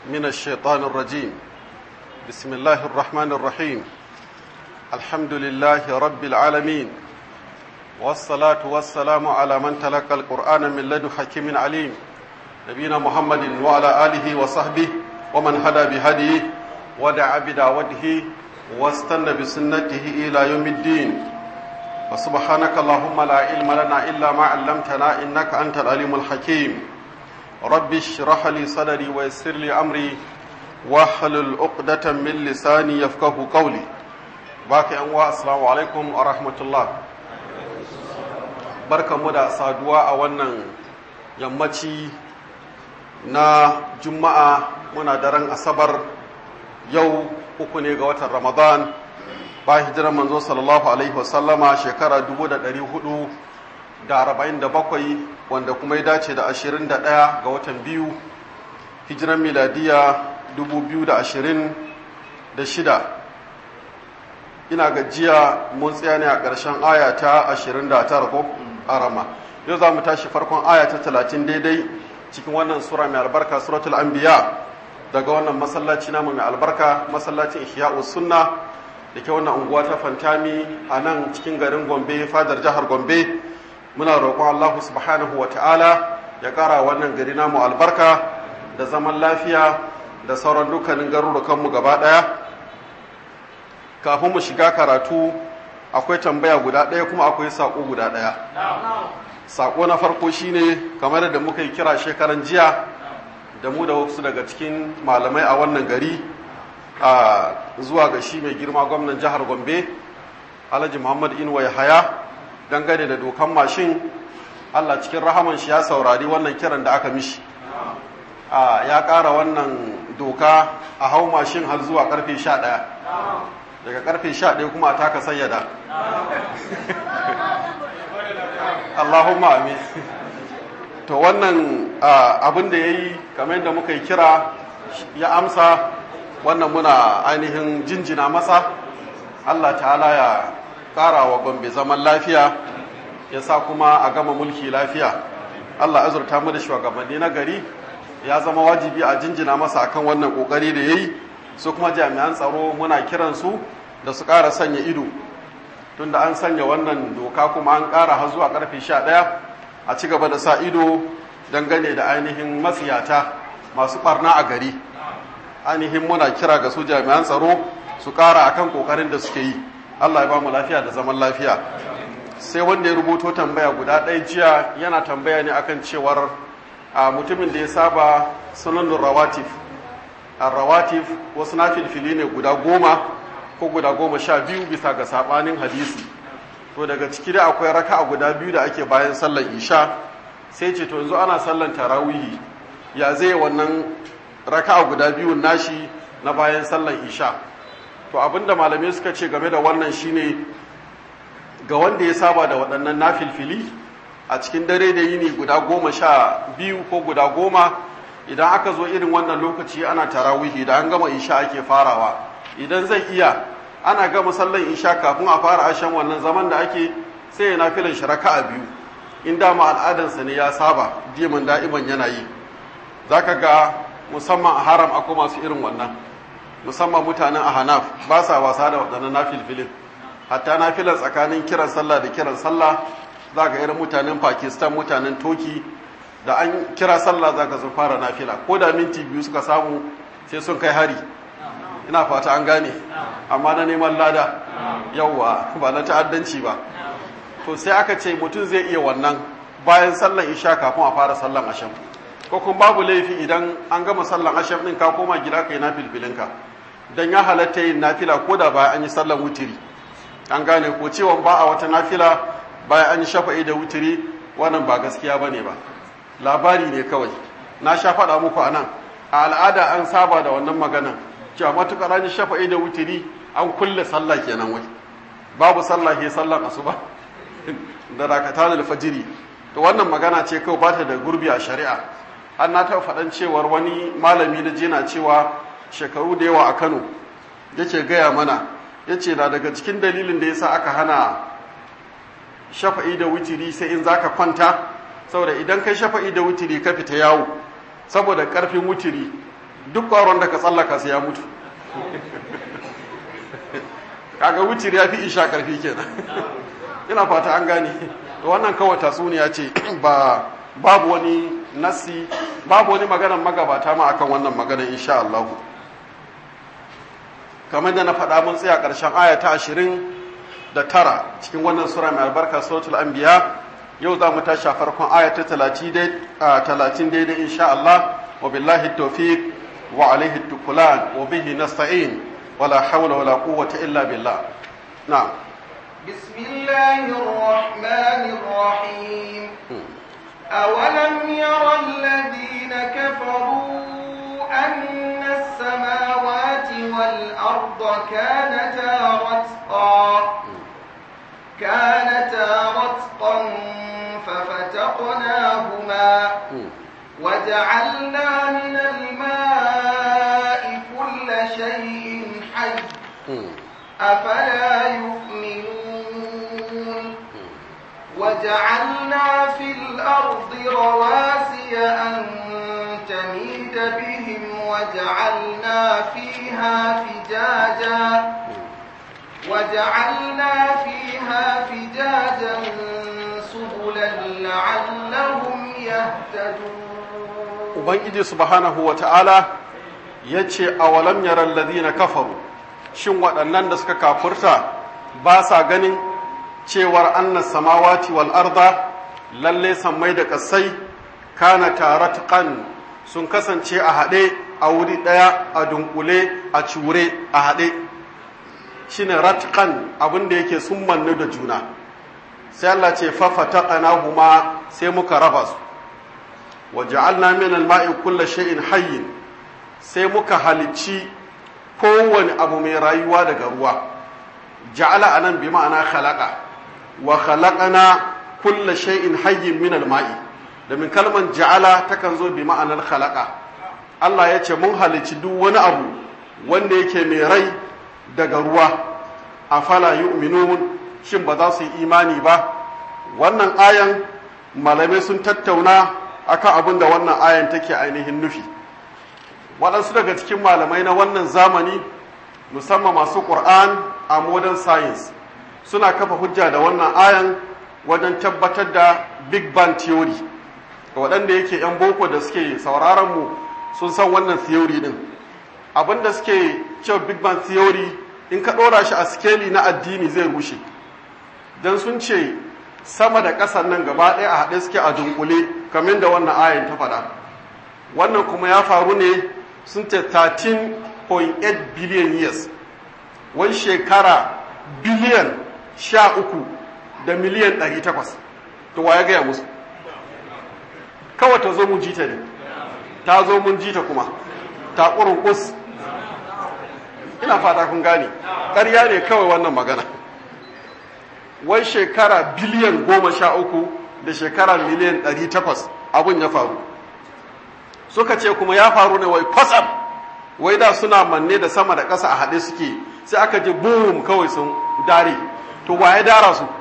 من الشيطان الرجيم بسم الله الرحمن الرحيم الحمد لله رب العالمين والصلاة والسلام على من تلقى القرآن من لدن حكيم عليم نبينا محمد وعلى آله وصحبه ومن هدى بهديه ودعا بدعوته واستنى بسنته إلى يوم الدين وسبحانك اللهم لا علم لنا إلا ما علمتنا إنك أنت العليم الحكيم رب اشرح لي صدري ويسر لي أمري واحلل عقدة من لساني يفقه قولي باقي أنواع السلام عليكم ورحمة الله barka mu da saduwa a wannan yammaci na juma'a muna daren asabar yau uku ne ga watan ramadan ba hijirar manzo sallallahu alaihi wasallama shekara 447 wanda kuma ya dace da 21 ga watan biyu hijirar miladiya 2026 ina gajiya mun tsaya ne a ƙarshen aya ta 29 ko arama yau za mu tashi farkon aya ta 30 daidai cikin wannan sura mai albarka suratul anbiya daga wannan masallaci namu mai albarka masallacin ihya'us sunna da ke wannan unguwa ta fantami a nan cikin garin gombe fadar jihar gombe muna roƙon allahu subhanahu wa ta'ala ya ƙara wannan gari namu albarka da zaman lafiya da sauran dukkanin garurukanmu gaba ɗaya kafin mu shiga karatu akwai tambaya guda ɗaya kuma akwai saƙo guda ɗaya saƙo na farko shine kamar da muka yi kira shekaran jiya da mu da wasu daga cikin malamai a wannan gari a zuwa ga shi mai girma gwamnan jihar gombe alhaji muhammad inuwa haya dangane da dokan mashin allah cikin rahaman shi ya saurari wannan kiran da aka mishi ya ƙara wannan doka a hau mashin har zuwa karfe 11 daga karfe 11 kuma a taka sayyada allahumma amin to wannan abin da ya yi kamar yadda muka yi kira ya amsa wannan muna ainihin jinjina masa Allah ta'ala ya ƙara wa gombe zaman lafiya ya sa kuma a gama mulki lafiya Allah azurta mu da shugabanni na gari ya zama wajibi a jinjina masa akan wannan ƙoƙari da ya yi su kuma jami'an tsaro muna kiransu da su ƙara sanya ido tunda an sanya wannan doka kuma an ƙara har zuwa ƙarfe sha ɗaya a ci gaba da sa ido dangane da ainihin matsiyata masu ɓarna a gari ainihin muna kira ga su jami'an tsaro su ƙara akan ƙoƙarin da suke yi Allah ya ba mu lafiya da zaman lafiya sai wanda ya rubuto tambaya guda ɗaya jiya yana tambaya ne akan cewar a mutumin da ya saba sunanun rawatif a rawatif wasu na filfili ne guda goma ko guda goma sha biyu bisa ga saɓanin hadisi to daga ciki da akwai raka a guda biyu da ake bayan sallar isha sai ce to yanzu ana sallar tarawihi ya zai wannan raka a guda biyun nashi na bayan sallar isha to abinda malamai suka ce game da wannan shine ga wanda ya saba da waɗannan nafilfili a cikin dare da yini guda goma sha biyu ko guda goma idan aka zo irin wannan lokaci ana tarawihi da an gama isha ake farawa idan zai iya ana gama sallar isha kafin a fara ashen wannan zaman da ake sai ya nafilan shi raka'a biyu in dama al'adansa ne ya saba diman da'iman yana yi zaka ga musamman a haram akwai masu irin wannan musamman mutanen ahanaf ba sa wasa da waɗannan nafilfilin hatta nafilan tsakanin kiran sallah da kiran sallah za ga irin mutanen pakistan mutanen toki da an kira sallah za ka sun fara nafila ko da minti biyu suka samu sai sun kai hari ina fata an gane amma na neman lada yauwa ba na ta'addanci ba to sai aka ce mutum zai iya wannan bayan sallan isha kafin a fara sallan asham ko kuma babu laifi idan an gama sallan asham din ka koma gida kai na filfilinka dan ya halatta yin nafila ko da bayan an yi sallan wutiri an gane ko cewa ba a wata nafila bayan an yi shafa'i da wutiri wannan ba gaskiya bane ba labari ne kawai na sha faɗa muku a nan a al'ada an saba da wannan maganan cewa matuƙar an yi shafa'i da wutiri an kulle sallah kenan wai babu sallah ke sallan asuba da rakata da fajiri to wannan magana ce kawai ba ta da gurbi a shari'a an na taɓa faɗan cewar wani malami da jina cewa shekaru da yawa a kano yake gaya mana ya ce na daga cikin dalilin da yasa aka hana shafa'i da wutiri sai in zaka kwanta saboda idan kai shafa'i da wutiri ka fita yawo saboda karfin wutiri duk ƙwaron da ka tsallaka sai ya mutu kaga wucir ya fi isha karfi kenan ina fata an gane to wannan kawai tatsuniya ce ba babu wani nasi babu wani maganar magabata ma akan wannan maganar insha Allah kamar da na faɗa mun tsaya ƙarshen aya ta ashirin da tara cikin wannan sura mai albarka suratul anbiya yau za mu tashi a farkon aya ta talatin daidai insha Allah wa billahi tawfiq wa alaihi tukulan wa bihi nasta'in wala hawla wala quwwata illa billah na'am بسم الله الرحمن الرحيم أولم ير الذين كفروا أن السماوات والأرض كانتا رتقا كانتا رتقا ففتقناهما وجعلنا من الماء كل شيء حي أفلا يؤمنون وجعلنا في الأرض رواسي أن تميد بهم وجعلنا فيها فجاجا وجعلنا فيها فجاجا سبلا لعلهم يهتدون ubangiji subhanahu wa ta'ala ya ce a walam yaran ladina kafaru shin waɗannan da suka kafurta ba sa ganin cewar annas samawati wal arda lalle sammai da ƙasai kana taratqan sun kasance a haɗe a wuri ɗaya a dunkule a cure a haɗe shine ratqan abin da yake sun mannu da juna sai Allah ce huma sai muka raba su waja'alna min al-ma'i kulli shay'in hayyin sai muka halicci kowane abu mai rayuwa daga ruwa ja'ala anan bi ma'ana khalaqa wa khalaqana kulli shay'in hayyin min al-ma'i domin kalman ja'ala takan zo bi ma'anar khalaqa Allah ya ce mun halicci duk wani abu wanda yake mai rai daga ruwa afala yu'minun shin ba za su yi imani ba wannan ayan malamai sun tattauna akan abin da wannan ayan take ainihin nufi waɗansu daga cikin malamai na wannan zamani musamman masu ƙur'an a modern science suna kafa hujja da wannan ayan wajen tabbatar da big bang theory ga waɗanda yake 'yan boko da suke sauraron mu sun san wannan theory din abin da suke cewa big bang theory in ka ɗora shi a skeli na addini zai rushe don sun ce sama da ƙasar nan gaba ɗaya a haɗe suke a dunkule kamar da wannan ayan ta faɗa wannan kuma ya faru ne sun ce 13.8 billion years wani shekara biliyan sha uku da miliyan ɗari takwas to wa ya gaya musu kawai ta zo mun jita ne ta zo mun jita kuma ta ƙurin ƙus ina fata kun gane ƙarya ne kawai wannan magana wai shekara biliyan goma sha uku da shekara miliyan ɗari takwas abin ya faru suka ce kuma ya faru ne wai kwasam wai da suna manne da sama da ƙasa a haɗe suke sai aka ji boom kawai sun dare to waye dara su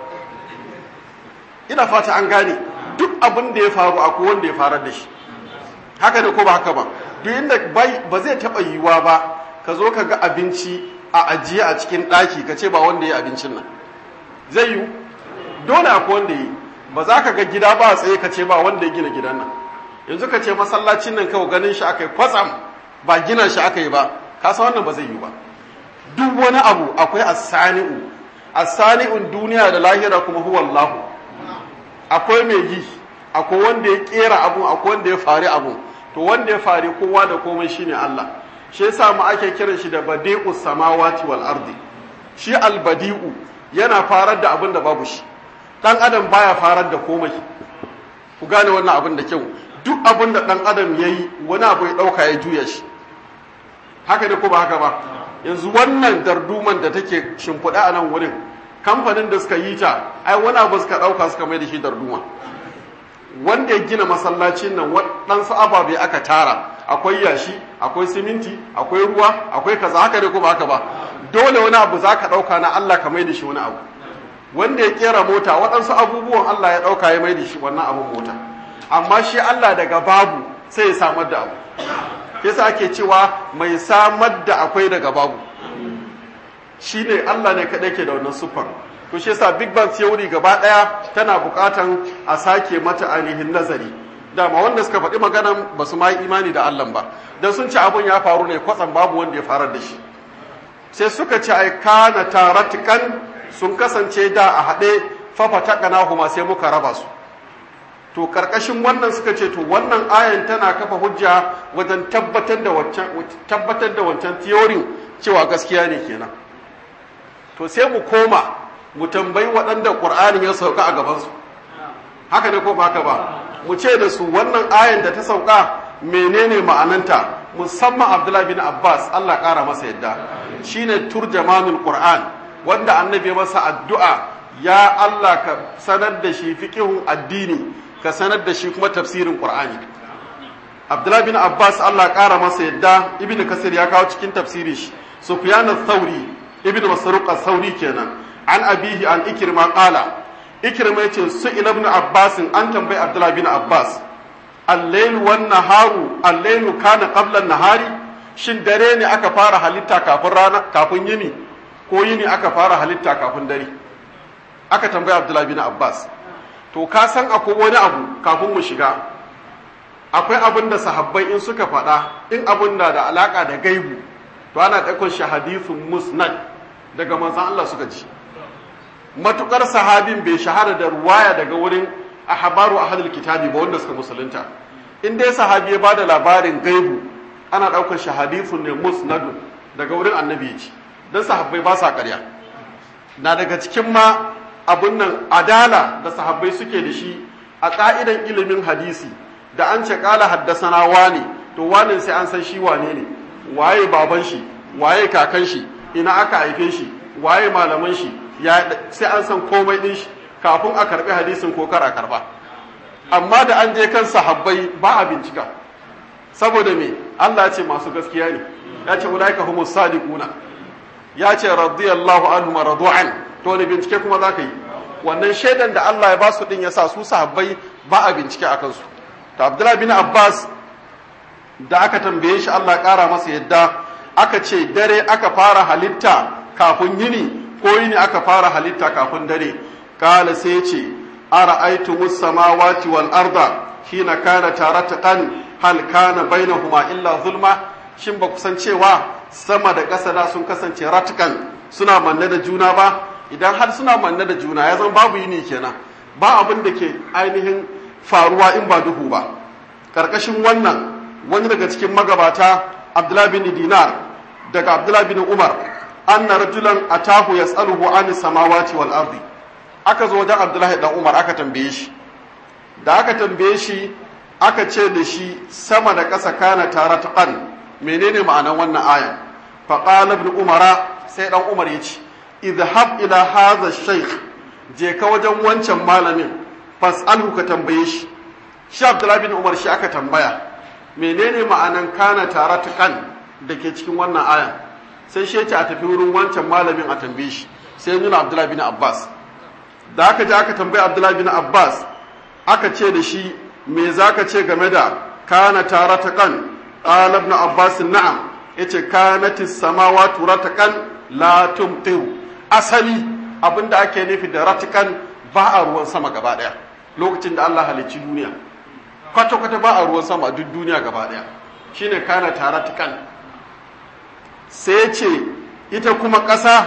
ina fata an gane duk abin da ya faru akwai wanda ya farar da shi haka ne ko ba haka ba duk inda ba zai taɓa yiwuwa ba ka zo ka ga abinci a ajiye a cikin ɗaki ka ce ba wanda ya abincin nan zai yiwu dole akwai wanda yi ba za ka ga gida ba a tsaye ka ce ba wanda ya gina gidan nan yanzu ka ce masallacin nan kawai ganin shi aka yi kwatsam ba gina shi aka yi ba ka san wannan ba zai yiwu ba duk wani abu akwai asani'u asani'un duniya da lahira kuma huwa Allahu akwai mai yi akwai wanda ya kera abu akwai wanda ya fari abu to wanda ya fari kowa da komai shine Allah shi yasa mu ake kiran shi da badi'us samawati wal ardi shi albadi'u yana farar da abin da babu shi dan adam baya farar da komai ku gane wannan abin da kyau duk abin da dan adam yayi wani abu ya dauka ya juya shi haka ne ko ba haka ba yanzu wannan darduman da take shimfiɗa a nan wurin kamfanin da suka yi ta ai wani abu suka ɗauka suka mai da shi darduma wanda ya gina masallacin nan waɗansu ababe aka tara akwai yashi akwai siminti akwai ruwa akwai kaza haka ne ko ba haka ba dole wani abu za ka ɗauka na Allah ka mai da shi wani abu wanda ya kera mota waɗansu abubuwan Allah ya ɗauka ya mai da shi wannan abun mota amma shi Allah daga babu sai ya samar da abu yasa ake cewa mai samar da akwai daga babu shine Allah ne kadai ke da wannan siffar to shi yasa big bang theory gaba daya tana bukatan a sake mata ainihin nazari dama wanda suka faɗi maganan ba su ma yi imani da Allah ba dan sun ce abun ya faru ne kwatsam babu wanda ya farar da shi sai suka ce ai kana taratikan sun kasance da a haɗe fafata huma sai muka raba su to karkashin wannan suka ce to wannan ayan tana kafa hujja wajen tabbatar da wancan tabbatar da wancan theory cewa gaskiya ne kenan to sai mu koma mu tambayi waɗanda Qur'ani ya sauka a gaban su haka ne ko ba haka ba mu ce da su wannan ayan da ta sauka menene ma'ananta musamman Abdullah bin Abbas Allah ƙara masa yadda shine turjamanul Qur'an wanda annabi masa addu'a ya Allah ka sanar da shi fiqhun addini ka sanar da shi kuma tafsirin Qur'ani Abdullah bin Abbas Allah ƙara masa yadda Ibn Kasir ya kawo cikin tafsirin shi Sufyan ath-Thawri Ibn Masruq ath-Thawri kenan an abihi an Ikrima qala Ikrima yace su ibn Abbas an tambayi Abdullah bin Abbas al-layl wan naharu al-layl kana qabla an-nahari shin dare ne aka fara halitta kafin rana kafin yini ko yini aka fara halitta kafin dare aka tambayi Abdullah bin Abbas to ka san akwai wani abu kafin mu shiga akwai abin da sahabbai in suka faɗa in abin na da alaka da gaibu to ana ɗaukar shi hadithun musnad daga manzon Allah suka ji matukar sahabin bai shahara da ruwaya daga wurin ahbaru ahlul kitabi ba wanda suka musulunta in dai sahabi ya bada labarin gaibu ana ɗaukar shi hadithun ne musnad daga wurin annabi ji dan sahabbai ba sa ƙarya na daga cikin ma abun nan adala da sahabbai suke da shi a ƙa'idan ilimin hadisi da an ce ƙala haddasana wane to wane sai an san shi wane ne waye baban shi waye kakan shi ina aka haife shi waye malaman shi ya sai an san komai din shi kafin a karbi hadisin ko kar a karba amma da an je kan sahabbai ba a bincika saboda me Allah ya ce masu gaskiya ne ya ce ulaika humus sadiquna ya ce radiyallahu anhum radu'an to ne bincike kuma za ka yi wannan shaidan da Allah ya ba su din ya sa su sahabbai ba a bincike a kansu ta Abdullahi bin Abbas da aka tambaye shi Allah ƙara masa yadda aka ce dare aka fara halitta kafin yini ko yini aka fara halitta kafin dare kala sai ce ara'aytu samawati wal arda hina kana tarataqan hal kana bainahuma illa zulma shin ba kusan cewa sama da ƙasa da sun kasance ratukan suna manne da juna ba idan har suna manne da juna ya zama babu yini kenan ba abin da ke ainihin faruwa in ba duhu ba karkashin wannan wani daga cikin magabata abdullah bin dinar daga abdullah bin umar anna rajulan atahu yas'aluhu an samawati wal ardi aka zo wajen abdullahi dan umar aka tambaye shi da aka tambaye shi aka ce da shi sama da ƙasa kana taratqan menene ma'anar wannan aya faqala ibn umara sai dan umar ya ce idhab ila hadha shaykh je ka wajen wancan malamin fas'alhu ka tambaye shi shi abdullahi bin umar shi aka tambaya menene ma'anan kana taratukan da ke cikin wannan aya sai shi ce a tafi wurin wancan malamin a tambaye shi sai nuna abdullahi bin abbas da aka je aka tambaye abdullahi bin abbas aka ce da shi me zaka ce game da kana taratukan qala ibn abbas na'am yace kanatis samawati ratakan la tumtiru asali abinda ake nufi da ratikan ba a ruwan sama gaba daya lokacin da Allah halicci duniya kwata-kwata ba a ruwan sama duk duniya gaba daya shine kana taratikan sai ce ita kuma ƙasa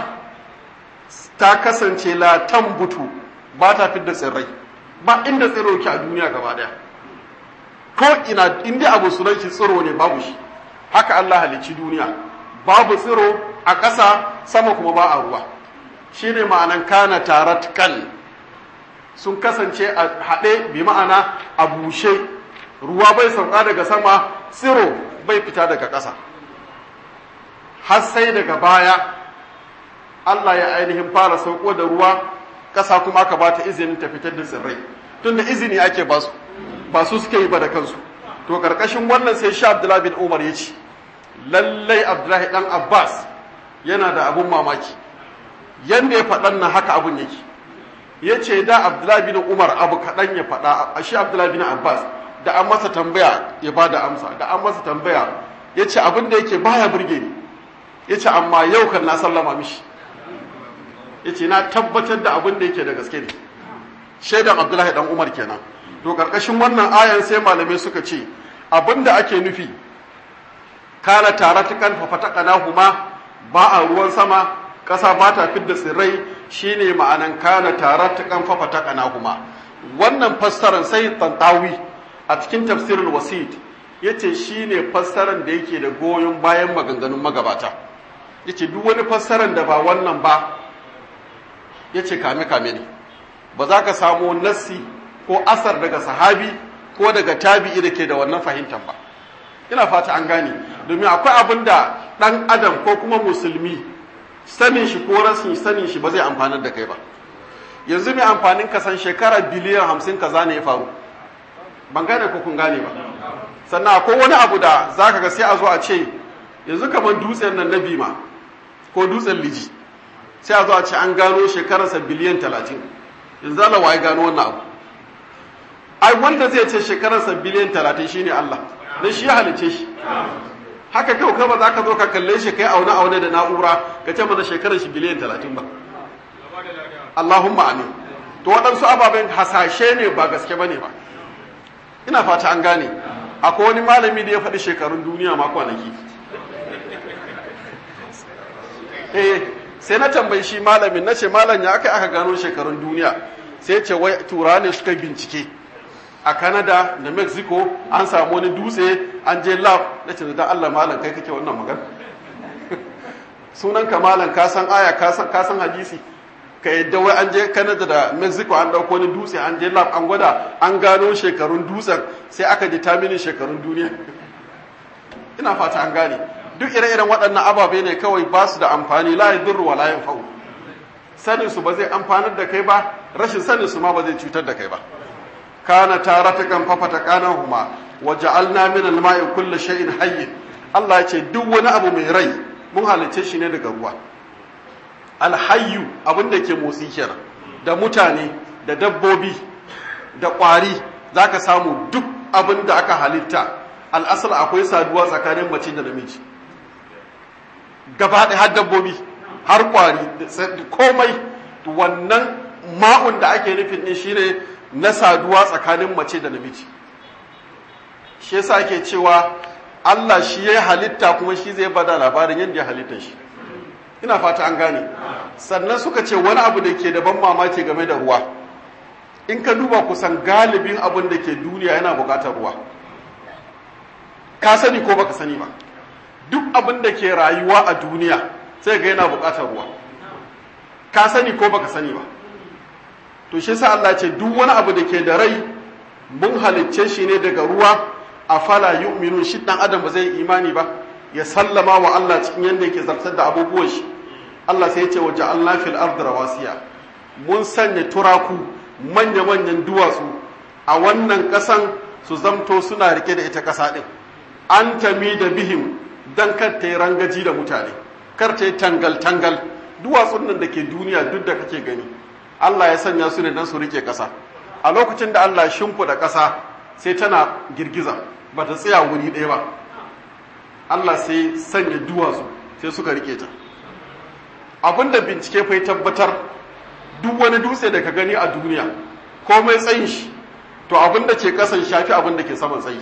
ta kasance la tambutu ba ta fidda tsirrai ba inda tsiro ki a duniya gaba daya ko ina inda abu sunan shi tsiro ne babu shi haka Allah halicci duniya babu tsiro a ƙasa sama kuma ba a ruwa shine ma'anan kana taratkan sun kasance a haɗe bi ma'ana a bushe ruwa bai sauka daga sama tsiro bai fita daga ƙasa har sai daga baya Allah ya ainihin fara sauko da ruwa ƙasa kuma aka ba ta izinin ta fitar da tsirrai tunda izini ake ba su ba su suke yi ba da kansu to karkashin wannan sai sha Abdullahi bin Umar ya ce lallai Abdullahi dan Abbas yana da abun mamaki yanda ya faɗan na haka abun yake ya ce da Abdullahi bin Umar abu kaɗan ya faɗa a shi Abdullahi bin Abbas da an masa tambaya ya ba da amsa da an masa tambaya ya ce abin da yake baya burge ni ya ce amma yau kan na sallama mishi ya ce na tabbatar da abin da yake da gaske ne shaidan abdullahi dan umar kenan to karkashin wannan ayan sai malamai suka ce abin da ake nufi kana tare ta kan fafatakana huma ba a ruwan sama ƙasa ba ta fidda tsirrai shine ma'anan kana tare ta kan fafatakana huma wannan fassarar sai tantawi a cikin tafsirul wasit yace shine fassarar da yake da goyon bayan maganganun magabata yace duk wani fassarar da ba wannan ba yace kame kame ne ba za ka samu nassi ko asar daga sahabi ko daga tabi'i da ke da wannan fahimtar ba ina fata an gane domin akwai abin da ɗan adam ko kuma musulmi sanin shi ko rasin sanin shi ba zai amfanar da kai ba yanzu mai amfanin kasan shekara biliyan hamsin kaza ne ya faru ban gane ko kun gane ba sannan akwai wani abu da za ka ga sai a zo a ce yanzu kamar dutsen nan na bima ko dutsen liji sai a zo a ce an gano shekararsa biliyan talatin yanzu Allah waye gano wannan abu ai wanda zai ce shekararsa biliyan talatin shine Allah dan shi ya halice shi haka kai ka ba za ka zo ka kalle shi kai aune aune da na'ura ka ce mana shekarar shi biliyan talatin ba Allahumma amin to waɗansu ababen hasashe ne ba gaske bane ba ina fata an gane akwai wani malami da ya faɗi shekarun duniya ma kwanaki eh sai na tambayi shi malamin na ce malam ya aka aka gano shekarun duniya sai ce wai tura ne suka bincike a canada da mexico an samu wani dutse an je lab na ce da allah malam kai kake wannan magana sunan ka malam ka san aya ka san hadisi ka yadda wai an je canada da mexico an dauko wani dutse an je lab an gwada an gano shekarun dutsen sai aka determine shekarun duniya ina fata an gane duk ire-iren waɗannan ababe ne kawai ba su da amfani la yadurru wa la yanfa'u sanin su ba zai amfanar da kai ba rashin sanin su ma ba zai cutar da kai ba kana taratakan fafata kana huma wa ja'alna min al-ma'i kulli shay'in hayy Allah ya ce duk wani abu mai rai mun halice shi ne daga ruwa al-hayyu abin da ke motsi kenan da mutane da dabbobi da ƙwari zaka samu duk abin da aka halitta al'asal akwai saduwa tsakanin mace da namiji gaba ɗaya har dabbobi har ƙwari komai wannan ma'un da ake nufin ɗin shine na saduwa tsakanin mace da namiji shi yasa ake cewa Allah shi ya halitta kuma shi zai bada labarin yadda ya halitta shi ina fata an gane sannan suka ce wani abu da ke da ban mamaki game da ruwa in ka duba kusan galibin abin da ke duniya yana buƙatar ruwa ka sani ko baka sani ba duk abin da ke rayuwa a duniya sai ga yana buƙatar ruwa ka sani ko baka sani ba to shi sa Allah ce duk wani abu da ke da rai mun halicce shi ne daga ruwa a fala yu'minun shi dan adam ba zai imani ba ya sallama wa Allah cikin yanda yake zartar da abubuwan shi Allah sai ya ce wa ja'alna fil ardi rawasiya mun sanya turaku manya manyan duwatsu a wannan kasan su zamto suna rike da ita kasa din an tami da bihim dan kar ta yi rangaji da mutane kar ta yi tangal tangal duwatsun nan da ke duniya duk da kake gani Allah ya sanya su ne dan su rike ƙasa a lokacin da Allah shimfiɗa ƙasa sai tana girgiza ba ta tsaya wuri ɗaya ba Allah sai sanya duwatsu sai suka rike ta abinda bincike fa tabbatar duk wani dutse da ka gani a duniya komai tsayin shi to abinda ke ƙasan shafi abinda ke saman tsayi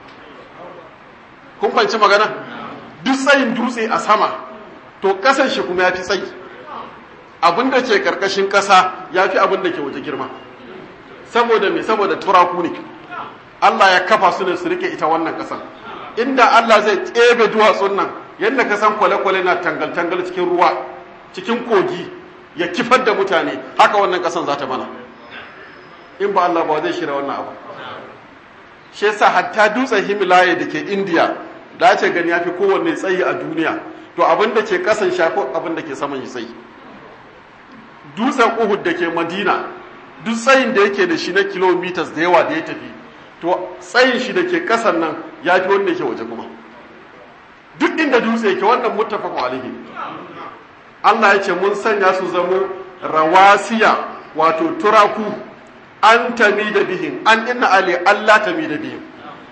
kun fanci magana duk tsayin dutse a sama to ƙasan shi kuma ya fi tsayi abin da ke karkashin ƙasa ya fi abin da ke waje girma saboda me saboda turaku ne Allah ya kafa su ne su rike ita wannan ƙasan inda Allah zai tsebe duwatsun nan yadda ka san kwale-kwale na tangal-tangal cikin ruwa cikin kogi ya kifar da mutane haka wannan ƙasan za ta mana in ba Allah ba zai shirya wannan abu shi yasa hatta dutsen Himalaya da ke India da ce gani ya fi kowanne tsayi a duniya to abin da ke ƙasan shafi abin da ke saman shi tsayi dutsen Uhud da ke Madina duk tsayin da yake da shi na kilometers da yawa da ya tafi to tsayin shi da ke kasan nan ya fi wanda yake waje kuma duk inda dutse yake wannan muttafaqun alaihi Allah ya ce mun sanya su zamo rawasiya wato turaku an tami da bihin an inna ali Allah tami da bihin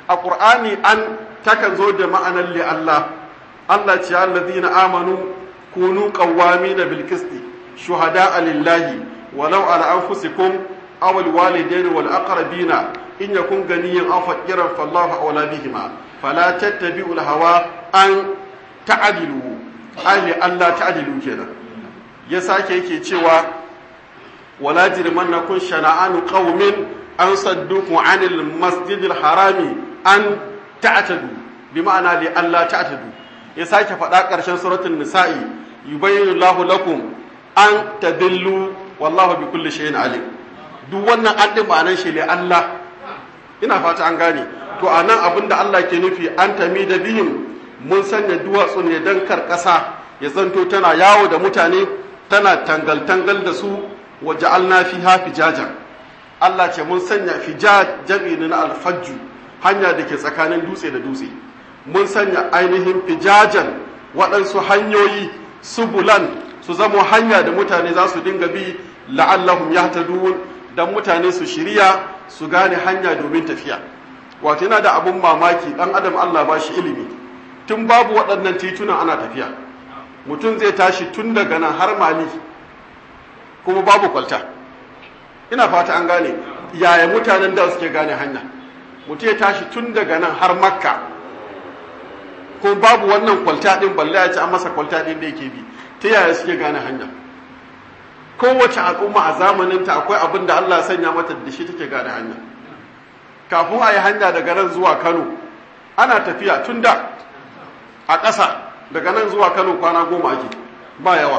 a qur'ani an takan zo da ma'anar li Allah Allah ce allazina amanu kunu qawwamina bil qisti shuhada'a lillahi walau ala anfusikum aw al walidayni wal aqrabina in yakun ganiyan aw faqiran fallahu awla bihima fala tattabi'u al hawa an ta'dilu ai Allah ta'dilu kenan ya sake yake cewa wala jirmannakum shana'anu qaumin an sadduku anil masjidil harami an ta'tadu bi ma'ana li Allah ta'tadu ya sake faɗa ƙarshen suratul nisa'i yubayyinu Allahu lakum an tadillu wallahu bi kulli shay'in alim duk wannan an din ma'anar shi li Allah ina fata an gane to anan abinda Allah ke nufi an tami da bihim mun sanya duwatsu ne dan kar ƙasa ya zanto tana yawo da mutane tana tangal-tangal da su wa ja'alna fiha fijajan Allah ce mun sanya fijaj jam'i na alfajju hanya da ke tsakanin dutse da dutse mun sanya ainihin fijajan waɗansu hanyoyi subulan su zamo hanya da mutane za su dinga bi la'allahum yahtadun dan mutane su shirya su gane hanya domin tafiya wato yana da abun mamaki dan adam Allah ba shi ilimi tun babu waɗannan titunan ana tafiya mutum zai tashi tun daga nan har mali kuma babu kwalta ina fata an gane yaya mutanen da suke gane hanya mutum ya tashi tun daga nan har makka ko babu wannan kwalta din balle ya ci an masa kwalta din da yake bi ta yaya suke gane hanya kowace al'umma a zamaninta akwai abin da Allah sanya mata da shi take gane hanya kafin a yi hanya daga nan zuwa Kano ana tafiya tun da a ƙasa daga nan zuwa Kano kwana goma ake ba yawa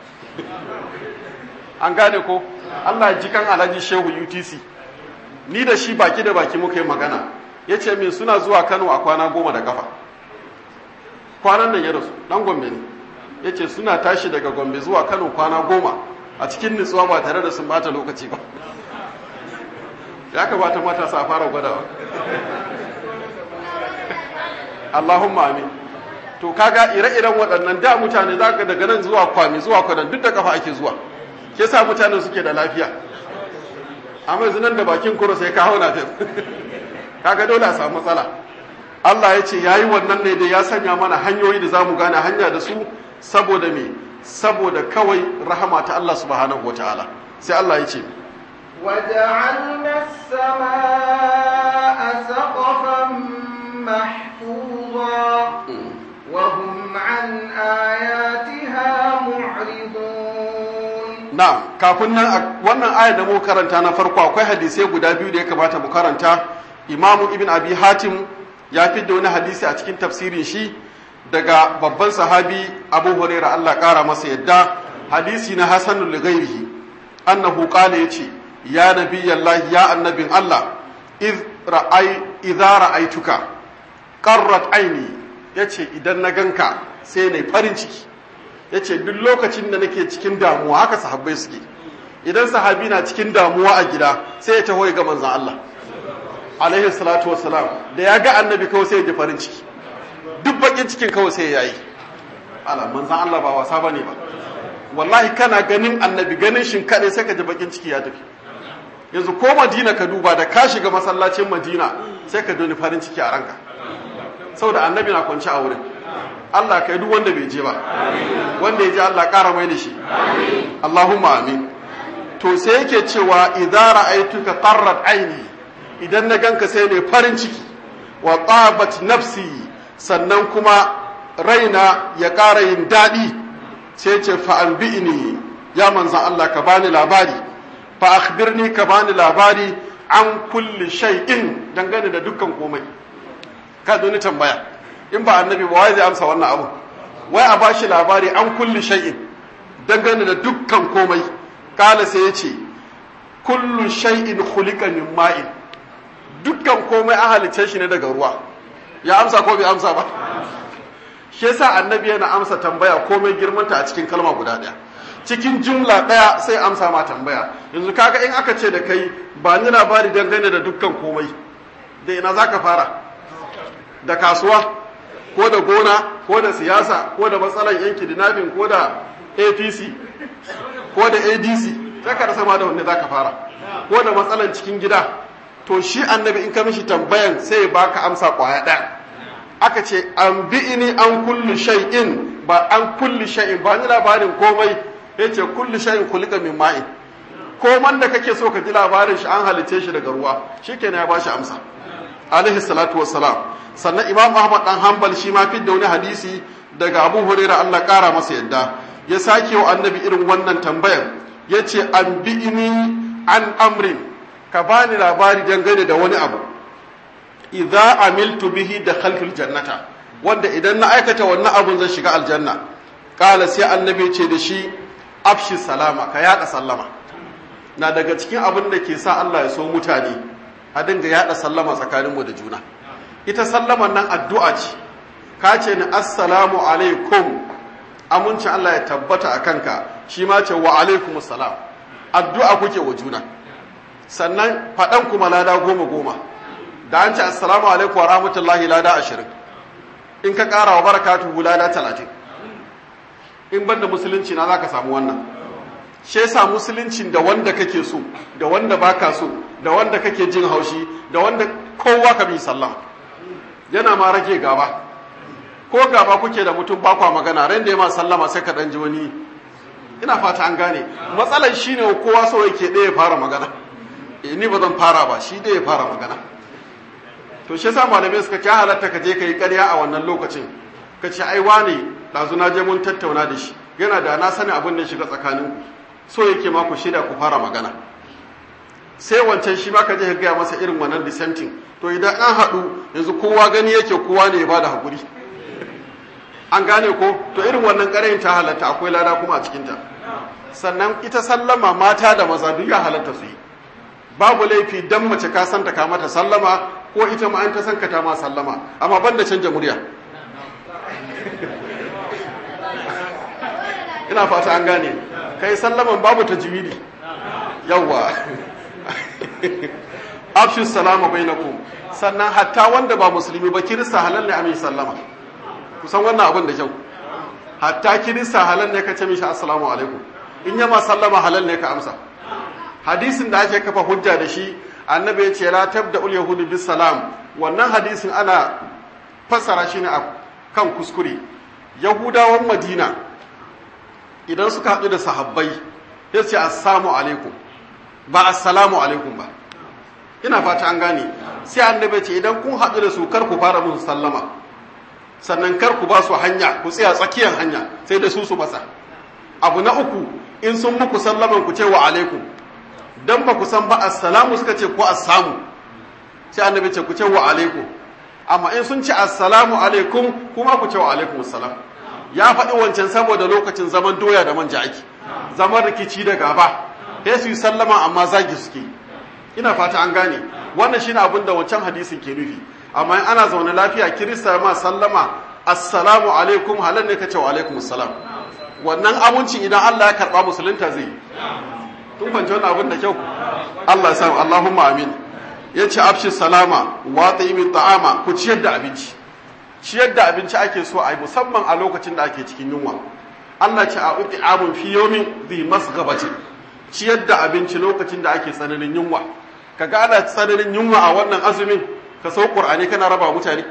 an gane ko Allah ji kan Alhaji Shehu UTC ni da shi baki da baki muka yi magana ya ce min suna zuwa Kano a kwana goma da kafa kwanan nan ya rasu dan Gombe ne ya ce suna tashi daga Gombe zuwa Kano kwana goma a cikin nutsuwa ba tare da sun bata lokaci ba ya kamata matasa a fara gwadawa Allahumma amin to kaga ire-iren waɗannan da mutane za ka daga nan zuwa kwami zuwa kwanan duk da kafa ake zuwa ke sa mutane suke da lafiya amma yanzu nan da bakin kuro sai ka hau na kaga dole a samu matsala Allah ya ce ya yi wannan ne da ya sanya mana hanyoyi da za mu gane hanya da su saboda me saboda kawai rahama ta Allah subhanahu wa ta'ala sai Allah ya ce وجعلنا السماء سقفا محفوظا وهم عن آياتها معرضون na'am kafin nan wannan ayar da mu karanta na farko akwai hadisai guda biyu da ya kamata mu karanta imamu ibn abi hatim ya da wani hadisi a cikin tafsirin shi daga babban sahabi abu huraira Allah kara masa yadda hadisi na hasanul ghairihi annahu qala yace ya nabiyallahi ya annabin Allah iz ra'ay idza ra'aytuka qarrat aini yace idan na ganka sai nayi farin ciki yace duk lokacin da nake cikin damuwa haka sahabbai suke idan sahabi na cikin damuwa a gida sai ya taho ga manzon Allah alaihi salatu wassalam da ya ga annabi kawai sai ya ji farin ciki duk bakin cikin kawai sai ya yi ala manzon Allah ba wasa bane ba wallahi kana ganin annabi ganin shin kaɗai sai ka ji bakin ciki ya tafi yanzu ko madina ka duba da ka shiga masallacin madina sai ka doni farin ciki a ranka saboda annabi na kwanci a wurin Allah kai duk wanda bai je ba wanda ya je Allah ƙara mai da shi Allahumma amin to sai yake cewa idza ra'aytuka qarrat aini idan na ganka sai ne farin ciki wa tabat nafsi sannan kuma raina ya ƙara yin daɗi sai ce fa anbi'ni ya manzan Allah ka bani labari fa akhbirni ka bani labari an kulli shay'in dangane da dukkan komai ka doni tambaya in ba annabi ba wai zai amsa wannan abu wai a bashi labari an kulli shay'in dangane da dukkan komai kala sai ya ce kullu shay'in khuliqa min ma'in dukkan komai an halicce shi ne daga ruwa ya amsa ko bai amsa ba shi yasa annabi yana amsa tambaya komai girmanta a cikin kalma guda ɗaya cikin jumla ɗaya sai amsa ma tambaya yanzu kaga in aka ce da kai ba ni labari dangane da dukkan komai da ina zaka fara da kasuwa ko da gona ko da siyasa ko da matsalan yanki dinabin ko da apc ko da adc sai ka rasa ma da wanne zaka fara ko da matsalan cikin gida to shi annabi in ka mishi tambayan sai ya baka amsa kwaya ɗaya aka ce an bi'ini an kulli shay'in ba an kulli shay'in ba ni labarin komai yace kulli shay'in kulika min ma'in koman da kake so ka ji labarin shi an halice shi daga ruwa shikenan ya bashi amsa alaihi salatu wassalam sannan imam ahmad dan hanbal shi ma fidda wani hadisi daga abu hurairah Allah kara masa yadda ya sake wa annabi irin wannan tambayar yace an bi'ini an amrin ka bani labari dangane da wani abu idza amiltu bihi dakhaltul jannata wanda idan na aikata wannan abun zan shiga aljanna kala sai annabi ce da shi afshi salama ka yada sallama na daga cikin abin da ke sa Allah ya so mutane a dinga yada sallama tsakanin mu da juna ita sallaman nan addu'a ce ka ce ni assalamu alaikum aminci Allah ya tabbata a kanka shi ma ce wa alaikumus salam addu'a kuke wa juna sannan faɗan kuma lada goma goma da an ce assalamu alaikum wa rahmatullahi lada ashirin in ka ƙara wa barakatuhu lada talatin in banda musulunci na za ka samu wannan shi yasa musuluncin da wanda kake so da wanda baka so da wanda kake jin haushi da wanda kowa ka bi sallama yana ma rage gaba ko gaba kuke da mutum ba kwa magana ran da ya ma sallama sai ka dan ji wani ina fata an gane matsalar shine kowa so yake ɗaya fara magana ni ba zan fara ba shi ɗaya fara magana to shi yasa malamai suka ci halatta ka je ka yi ƙarya a wannan lokacin ka ce ai wane ɗazu na je mun tattauna da shi yana da na sani abin da shiga tsakanin so yake ma ku shida ku fara magana sai wancan shi ma ka je ka gaya masa irin wannan dissenting to idan an haɗu yanzu kowa gani yake kowa ne ya bada haƙuri an gane ko to irin wannan ƙarayin ta halatta akwai lada kuma a cikinta sannan ita sallama mata da maza duk ya halatta su yi babu laifi dan mace ka santa ka mata sallama ko ita ma an ta san ka ta ma sallama amma ban da canja murya ina fata an gane kai sallaman babu tajwidi yawwa afshu salama bainakum sannan hatta wanda ba musulmi ba kirista halal ne a mai sallama kusan wannan abin da kyau hatta kirista halal ne ka ce mishi assalamu alaikum in yama sallama halal ne ka amsa hadisin da ake kafa hujja da shi annabi ya ce la tabda ul yahudu bis salam wannan hadisin ana fassara shi ne a kan kuskure yahudawan madina idan suka haɗu da sahabbai ya ce assalamu alaikum ba assalamu alaikum ba ina fata an gane sai annabi ce idan kun haɗu da su kar ku fara musu sallama sannan kar ku ba su hanya ku tsaya tsakiyar hanya sai da su su masa abu na uku in sun muku sallaman ku ce wa alaikum dan ba ku san ba assalamu suka ce ko assamu sai annabi ce ku ce wa alaikum amma in sun ce assalamu alaikum kuma ku ce wa alaikum assalam ya faɗi wancan saboda lokacin zaman doya da manja ake zaman rikici da gaba sai su yi sallama amma zagi suke ina fata an gane wannan shine abin da wancan hadisin ke nufi amma in ana zaune lafiya kirista ma sallama assalamu alaikum halal ne ka ce wa alaikum assalam wannan aminci idan Allah ya karba musulunta zai tun fahimci wannan abin da kyau Allah ya sa Allahumma amin yace afshi salama wa ta'imi ta'ama ku ciyar da abinci ciyar da abinci ake so a yi musamman a lokacin da ake cikin yunwa Allah ce a uti amun fi yomin zi masgabati ciyar da abinci lokacin da ake tsananin yunwa ka ga ana tsananin yunwa a wannan azumin ka sau qur'ani kana raba mutane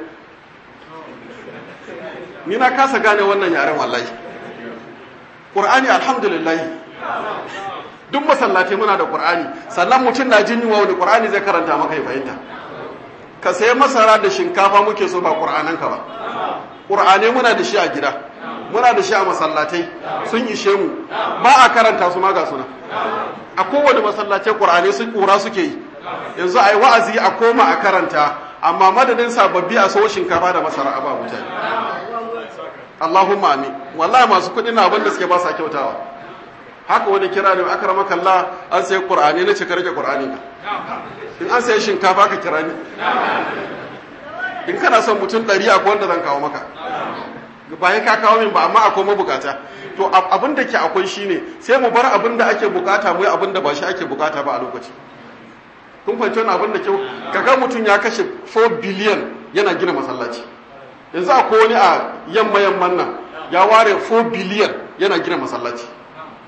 ni na kasa gane wannan yaren wallahi qur'ani alhamdulillah duk masallatai muna da qur'ani sannan mutum na jin yunwa wani qur'ani zai karanta maka ya fahimta ka sayi masara da shinkafa muke so ba ƙur'ananka ba ƙur'ane muna da shi a gida muna da shi a masallatai sun ishe mu ba a karanta su ma ga suna a kowane masallatai ƙur'ane su ƙura suke yi yanzu a yi wa'azi a koma a karanta amma madadin sababbi a so shinkafa da masara a ba mutane Allahumma amin wallahi masu kuɗi na abin da suke ba sa kyautawa haka wani kira ne aka rama kalla an sai ƙur'ani na ce ka rage ƙur'ani ka in an sayi shinkafa ka kira ni in kana son mutum ɗari akwai wanda zan kawo maka bayan ka kawo min ba amma akwai mabukata to abin da ke akwai shine sai mu bar abin da ake bukata mu yi abin da ba shi ake bukata ba a lokaci kun fahimci wani abin da kyau kaga mutum ya kashe 4 biliyan yana gina masallaci yanzu akwai wani a yamma yamman nan ya ware 4 biliyan yana gina masallaci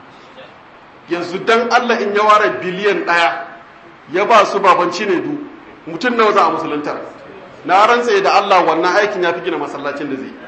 yanzu dan Allah in ya ware biliyan ɗaya ya ba su babanci ne du mutum nawa za a musuluntar na rantse da Allah wannan aikin ya fi gina masallacin da zai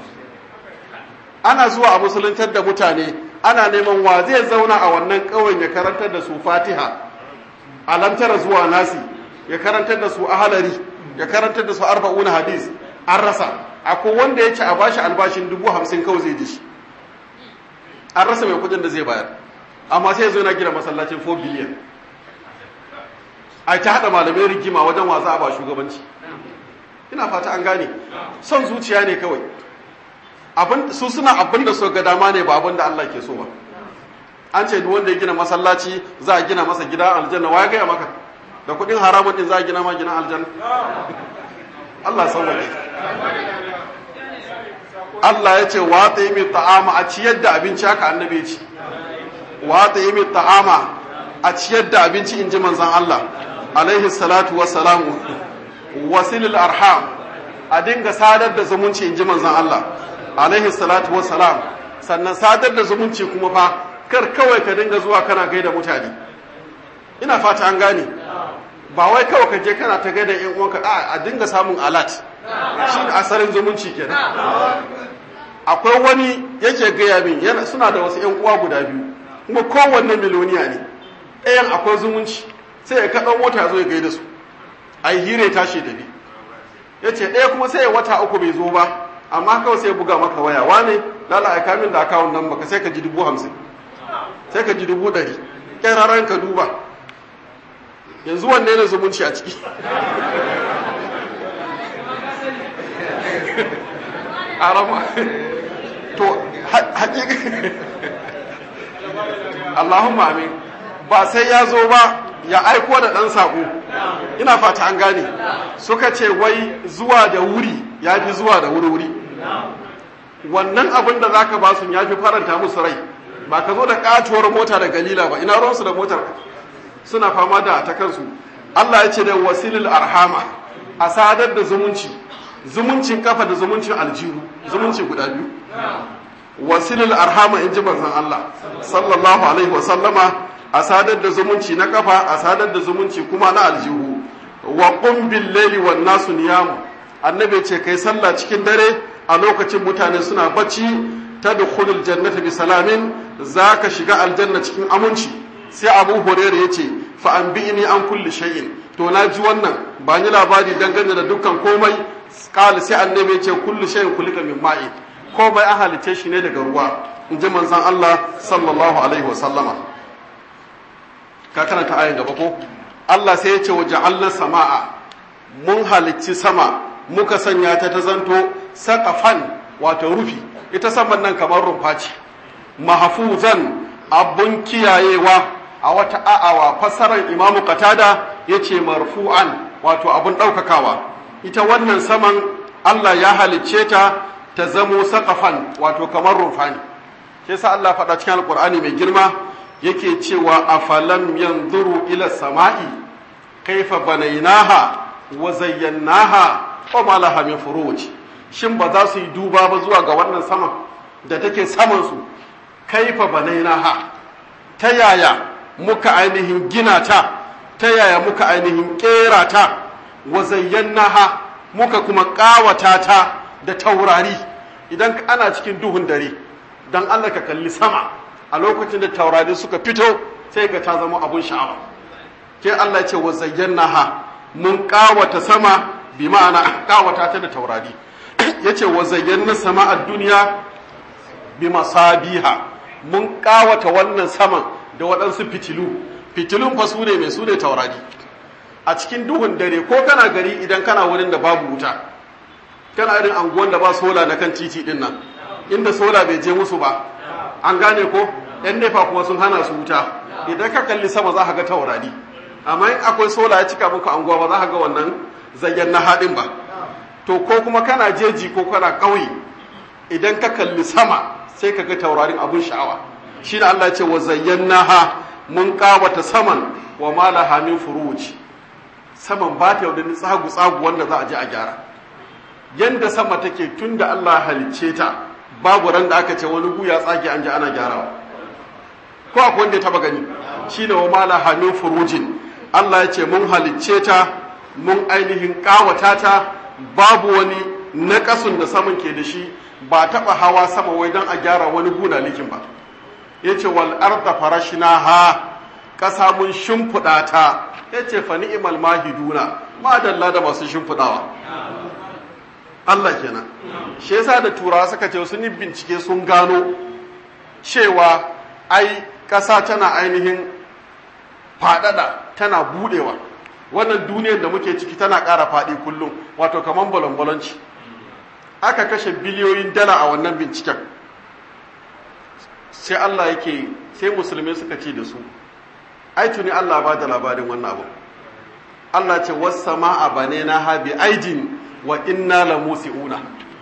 ana zuwa a musuluntar da mutane ana neman wa zai zauna a wannan ƙauyen ya karantar da su fatiha alamtara zuwa nasi ya karantar da su ahalari ya karantar da su arba'una hadis an rasa akwai wanda ya ce a bashi albashin dubu hamsin kawai zai ji shi an rasa mai kudin da zai bayar amma sai ya zo na gina masallacin 4 biliyan a ta haɗa malamai rigima wajen wasa a ba shugabanci ina fata an gane son zuciya ne kawai su suna abin da so ga dama ne ba abin da Allah ke so ba an ce duk wanda ya gina masallaci za a gina masa gida aljanna wa ya gaya maka da kudin haramun din za a gina ma gina aljanna Allah sauwaje Allah ya ce wa ta yi mai ta'ama a ciyar da abinci haka annabi ya ce wa ta yi mai ta'ama a ciyar da abinci in ji manzan Allah alaihi salatu wassalamu wasilul arham a dinga sadar da zumunci in ji manzan Allah alaihi salatu wassalam sannan sadar da zumunci kuma fa kar kawai ka dinga zuwa kana gaida mutane ina fata an gane ba wai kawai ka je kana ta gaida yan uwanka a a dinga samun alat shi asarin zumunci kenan akwai wani yake gaya min yana suna da wasu yan uwa guda biyu kuma kowanne miloniya ne ɗayan akwai zumunci sai ya kaɗan mota zo ya gaida su a yi hire tashi da bi ya ce ɗaya kuma sai ya wata uku bai zo ba amma kawai sai ya buga maka waya wane lala a kamin da akawun nan baka sai ka ji dubu hamsin sai ka ji dubu ɗari ƙyararren ka duba yanzu wanne ne zumunci a ciki arama to haƙiƙa Allahumma amin ba sai ya zo ba ya aiko da ɗan saƙo ina fata an gane suka ce wai zuwa da wuri ya fi zuwa da wuri-wuri wannan abin da za ka ba su ya fi faranta musu rai ba ka zo da ƙatuwar mota da galila ba ina ruwansu da motar suna fama da ta kansu Allah ya ce da wasilul arhama a sadar da zumunci zumuncin kafa da zumuncin aljihu zumunci guda biyu wasilul arhama in ji manzon Allah sallallahu alaihi wa sallama a sadar da zumunci na kafa a sadar da zumunci kuma na aljihu wa qum bil layli wan nasu niyamu annabi ce kai sallah cikin dare a lokacin mutane suna bacci tadkhulul jannata bi salamin zaka shiga aljanna cikin aminci sai abu hurairah yace fa anbi'ni an kulli shay'in to na ji wannan ba ni labari dangane da dukkan komai kala sai annabi yace kullu shay'in kulika min ma'i komai an halice shi ne daga ruwa in ji manzon Allah sallallahu alaihi wa sallama ka karanta ayin gaba ko Allah sai ya ce wa ja'alna sama'a mun halicci sama muka sanya ta ta zanto saqafan wato rufi ita saman nan kamar rumfa ce mahfuzan abun kiyayewa a wata a'awa fassarar imamu qatada yace marfu'an wato abun daukakawa ita wannan saman Allah ya halicce ta ta zamo saqafan wato kamar rumfa ne sai sa Allah faɗa cikin alqur'ani mai girma yake cewa afalam yanzuru ila sama'i kaifa banainaha wa zayyanaha wa ma laha min furuj shin ba za su yi duba ba zuwa ga wannan sama da take saman su kaifa banainaha ta yaya muka ainihin gina ta ta yaya muka ainihin kera ta wa zayyanaha muka kuma kawata ta da taurari idan ana cikin duhun dare dan Allah ka kalli sama a lokacin da taurari suka fito sai ga ta zama abun sha'awa ke Allah ce wa zayyanaha mun kawata sama bi ma'ana kawata ta da taurari yace wa zayyana sama a duniya bi masabiha mun kawata wannan saman da waɗansu fitilu fitilun fa su ne mai su ne taurari a cikin duhun dare ko kana gari idan kana wurin da babu wuta kana irin anguwan da ba sola na kan titi din nan inda sola bai je musu ba an gane ko yan nefa kuma sun hana su wuta idan ka kalli sama za ka ga taurari amma in akwai sola ya cika muku anguwa ba za ka ga wannan zayyan na haɗin ba to ko kuma kana jeji ko kana ƙauye idan ka kalli sama sai ka ga taurarin abun sha'awa shi da Allah ce wa zayyanaha mun kawata saman wa ma laha min furuj saman ba ta yaudani tsagu tsagu wanda za a je a gyara yanda sama take tunda Allah halicce ta babu ran da aka ce wani guya tsage an ji ana gyarawa ko akwai wanda ya taba gani shine wa mala hamin furujin Allah ya ce mun halicce ta mun ainihin kawata ta babu wani naƙasun da saman ke da shi ba taɓa hawa sama wai don a gyara wani guna likin ba ya ce wal arda farashina ha ƙasa mun shimfiɗa ta ya ce fa ni'imal mahiduna madalla da masu shimfiɗawa Allah kenan shi yasa da turawa suka ce sun yi bincike sun gano cewa ai ƙasa tana ainihin faɗaɗa tana buɗewa wannan duniyar da muke ciki tana ƙara faɗi kullum wato kamar balon-balonci aka kashe biliyoyin dala a wannan binciken sai Allah yake sai musulmai suka ce da su ai tuni Allah ba da labarin wannan abu Allah ce wassama a bane na habi aidin wa inna la musi'una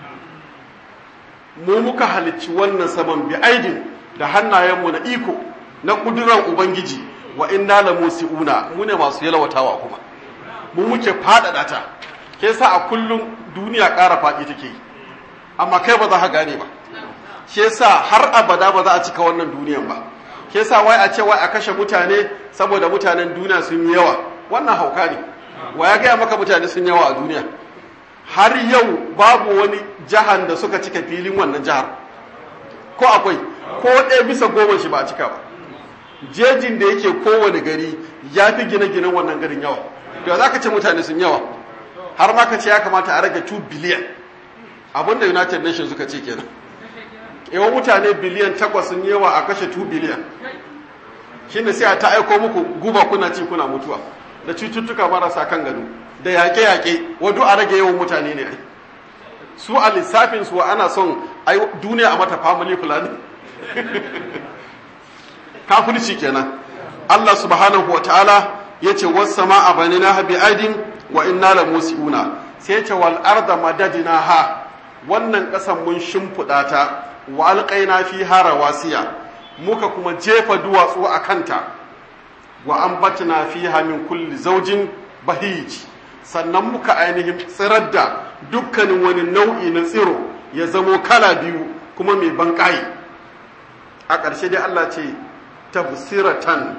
mu muka halicci wannan saman bi aidin da hannayenmu na iko na kuduran ubangiji wa inna la musi'una mu ne masu yalwatawa kuma mu muke faɗaɗa ta ke sa a kullum duniya ƙara faɗi take yi amma kai ba za ka gane ba ke sa har abada ba za a cika wannan duniyan ba ke sa wai a ce wai a kashe mutane saboda mutanen duniya sun yi yawa wannan hauka ne wa ya gaya maka mutane sun yawa a duniya har yau babu wani jihar da suka cika filin wannan jihar ko akwai ko ɗaya bisa goma shi ba a cika ba jejin da yake kowane gari ya fi gine-ginen wannan garin yawa da za ka ce mutane sun yawa har ma ka ce ya kamata a rage 2 biliyan abinda united nations suka ce kenan yawan mutane biliyan takwas sun yawa a kashe 2 biliyan shi ne sai a ta aiko muku guba kuna ci kuna mutuwa da cututtuka marasa kan gado da yaƙe-yaƙe wadu a rage yawan mutane ne ai su a lissafin su ana son duniya a mata family planning kafirci kenan Allah subhanahu wa ta'ala ya ce wasu a bani na habi aidin wa inna la musi'una sai ce wal arda madadina ha wannan ƙasan mun shimfiɗa ta wa alƙaina fi hara wasiya muka kuma jefa duwatsu a kanta wa ambatna fiha min kulli zaujin bahij sannan muka ainihin tsirar da dukkanin wani nau'i na tsiro ya zamo kala biyu kuma mai banƙayi a ƙarshe dai Allah ce tafsiratan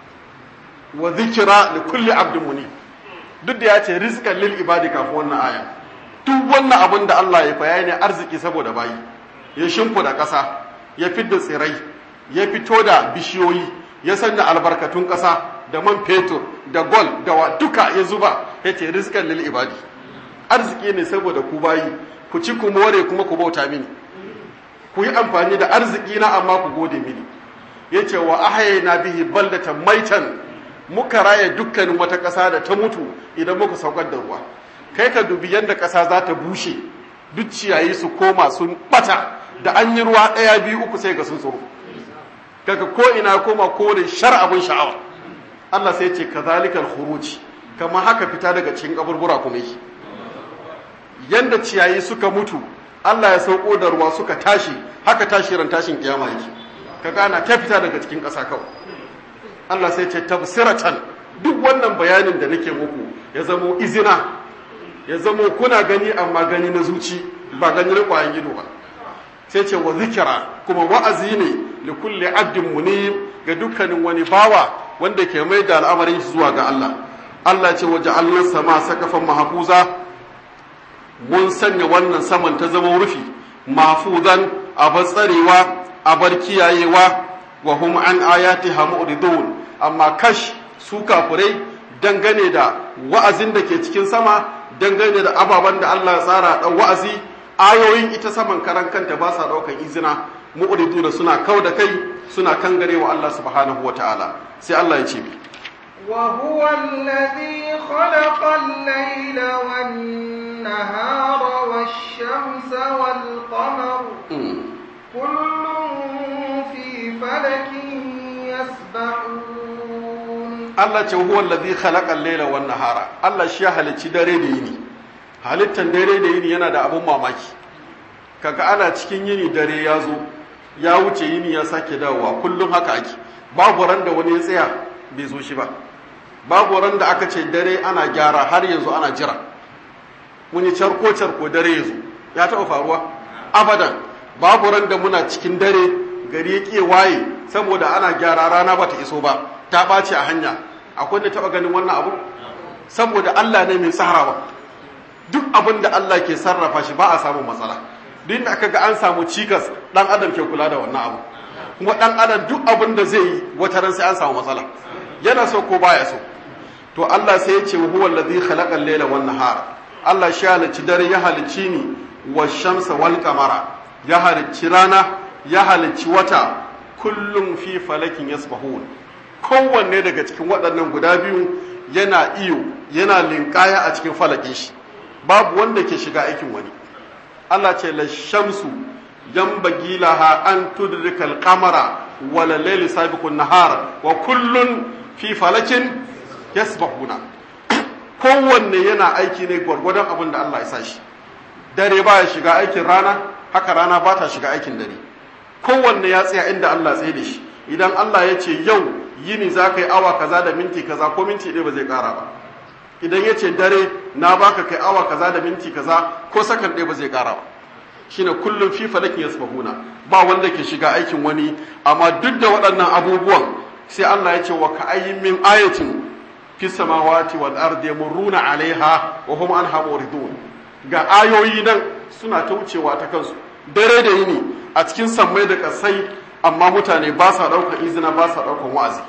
wa zikira li kulli abdin muni duk da ya ce rizqan lil ibadi kafin wannan aya duk wannan abin da Allah ya faya ne arziki saboda bayi ya shimfida ƙasa ya fidda tsirai ya fito da bishiyoyi ya sanya albarkatun ƙasa da man fetur da gol da wa duka ya zuba ya ce rizqan lil ibadi arziki ne saboda ku bayi ku ci ku more kuma ku bauta mini ku yi amfani da arziki na amma ku gode mini ya ce wa ahayna bihi baldatan maitan muka raya dukkanin wata ƙasa da ta mutu idan muka saukar da ruwa kai ka dubi yadda ƙasa za ta bushe duk ciyayi su koma sun bata da an yi ruwa ɗaya biyu uku sai ga sun tsoro kaga ko ina koma kore shar abin sha'awa Allah sai ce kazalikal khuruj kamar haka fita daga cikin kaburbura kuma yi yanda ciyayi suka mutu Allah ya sauko da ruwa suka tashi haka tashi ran tashin kiyama yake ka gana ta fita daga cikin ƙasa kawai Allah sai ce tafsiratan duk wannan bayanin da nake muku ya zamo izina ya zamo kuna gani amma gani na zuci ba gani na ƙwayan gido ba sai ce wa zikira kuma wa'azi ne li kulli abdin munib ga dukkanin wani bawa wanda ke mai da al'amarin shi zuwa ga Allah Allah ce waje Allah sama sakafan mahfuza mun sanya wannan saman ta zama rufi mahfuzan abar tsarewa abar kiyayewa wa hum an ayatiha mu'ridun amma kash su kafurai dangane da wa'azin da ke cikin sama dangane da ababen da Allah ya tsara dan wa'azi ayoyin ita saman karan kanta ba sa daukan izina mu'ridun suna kau da kai suna kangare wa Allah subhanahu wataala sai Allah ya ce mi وهو الذي خلق الليل والنهار والشمس والقمر كل في فلك يسبحون Allah ce huwa allazi khalaqa al-layla wan nahara Allah shi ya halicci dare da yini halittan dare da yini yana da abun mamaki kaga ana cikin yini dare ya zo ya wuce yini ya sake dawowa kullum haka ake babu ran da wani ya tsaya bai zo shi ba babu ran da aka ce dare ana gyara har yanzu ana jira mun yi charko charko dare ya zo ya taɓa faruwa abadan babu ran da muna cikin dare gari ya ƙi waye saboda ana gyara rana bata iso ba ta ɓace a hanya akwai da taɓa ganin wannan abu saboda Allah ne mai tsarawa duk abin da Allah ke sarrafa shi ba a samun matsala duk da aka ga an samu cikas dan adam ke kula da wannan abu kuma dan adam duk abin da zai yi wata ran sai an samu matsala yana so ko baya so to Allah sai ya ce huwa allazi khalaqa al-layla wan nahara Allah shi halicci dare ya halicci ni wa shamsa wal qamara ya halicci rana ya halicci wata kullum fi falakin yasbahun kowanne daga cikin waɗannan guda biyu yana iyo yana linkaya a cikin falakin shi babu wanda ke shiga aikin wani Allah ce la shamsu yanbaghi laha an tudrika al-qamara wa la layli sabiqun nahar wa kullun fi falakin yasbahuna kowanne yana aiki ne gwargwadon abin da Allah ya sa shi dare baya shiga aikin rana haka rana ba ta shiga aikin dare kowanne ya tsaya inda Allah tsaye da shi idan Allah ya ce yau yini za ka yi awa kaza da minti kaza ko minti ɗaya ba zai ƙara ba idan ya ce dare na baka kai awa kaza da minti kaza ko sakan ɗaya ba zai ƙara ba shine kullum fi falakin yasbahuna ba wanda ke shiga aikin wani amma duk da waɗannan abubuwan sai Allah ya ce wa ka ayyin min ayatin fi samawati wal ardi yamurruna alaiha wa hum anha muridun ga ayoyi nan suna ta wucewa ta kansu dare da yini a cikin sammai da kasai amma mutane ba sa ɗaukar izina ba sa ɗaukar wa'azi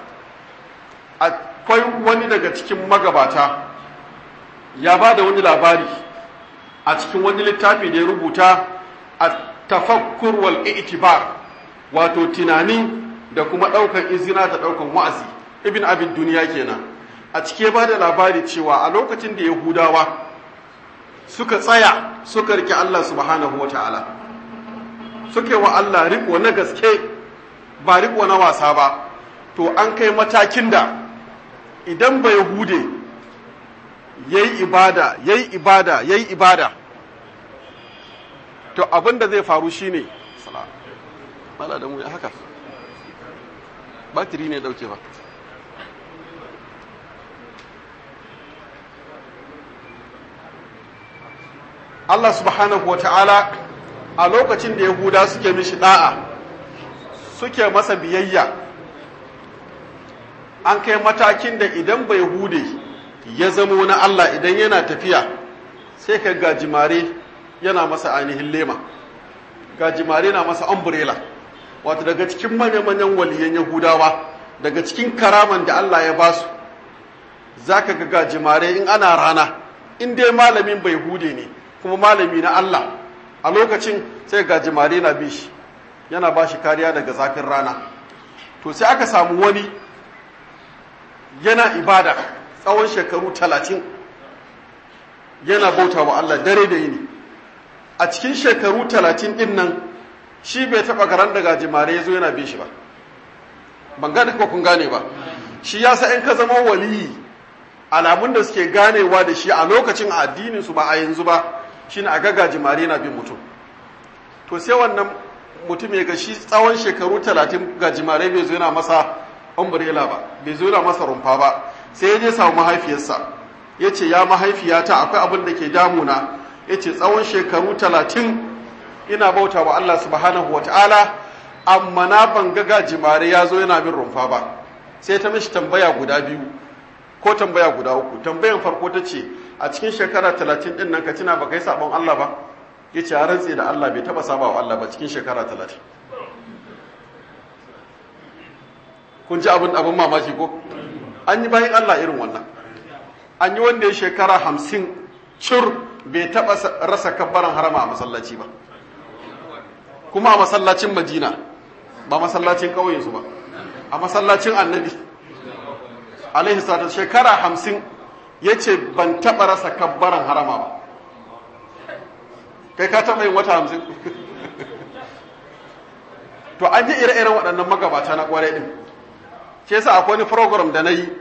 akwai wani daga cikin magabata ya ba da wani labari a cikin wani littafi da ya rubuta a tafakkur wal i'tibar wato tunani da kuma ɗaukar izina da ɗaukar wa'azi ibn abin duniya kenan a cike ba da labari cewa a lokacin da yahudawa suka tsaya suka rike Allah subhanahu wa ta'ala suke wa Allah riko na gaske ba riko na wasa ba to an kai matakin da idan ba yahude yayi ibada yayi ibada yayi ibada to abin da zai faru shine sala mala da mu ya haka batiri ne dauke ba Allah subhanahu wa ta'ala a lokacin da Yahuda suke mishi da'a suke masa biyayya an kai matakin da idan bai hude ya zama na Allah idan yana tafiya sai ka gajimare yana masa ainihin lema gajimare na masa umbrella wato daga cikin manya-manyan waliyan Yahudawa daga cikin karaman da Allah ya basu za ka ga gajimare in ana rana in dai malamin bai hude ne kuma malami na Allah a lokacin sai gajimare na bi shi yana ba shi kariya daga zafin rana to sai aka samu wani yana ibada tsawon shekaru talatin yana bauta wa Allah dare da yini a cikin shekaru talatin din nan shi bai taɓa garan da gajimare ya zo yana bin shi ba ban gane ko kun gane ba shi ya sa in ka zama waliyi alamun da suke ganewa da shi a lokacin addinin su ba a yanzu ba shine a ga gajimare na bin mutum to sai wannan mutum ya ga shi tsawon shekaru talatin gajimare bai zo yana masa umbrella ba bai zo yana masa rumfa ba sai ya je samu mahaifiyarsa ya ce ya mahaifiyata akwai abin da ke damuna ya ce tsawon shekaru talatin ina bauta wa Allah subhanahu wa ta'ala amma na ban ga gajimare ya zo yana bin rumfa ba sai ta mishi tambaya guda biyu ko tambaya guda uku tambayan farko ta ce a cikin shekara talatin din nan ka tuna ba kai sabon Allah ba ya ce rantse da Allah bai taba saba wa Allah ba cikin shekara talatin kun ji abin abin mamaki ko an yi bayan Allah irin wannan an yi wanda ya shekara hamsin cur bai taba rasa kabbaran harama a masallaci ba kuma a masallacin madina ba masallacin ƙauyensu ba a masallacin annabi alaihi salatu shekara hamsin ya ce ban taɓa rasa kabbaran harama ba kai ka taɓa yin wata hamsin to an yi ire-iren waɗannan magabata na ƙwarai ɗin ke yasa akwai wani program da na yi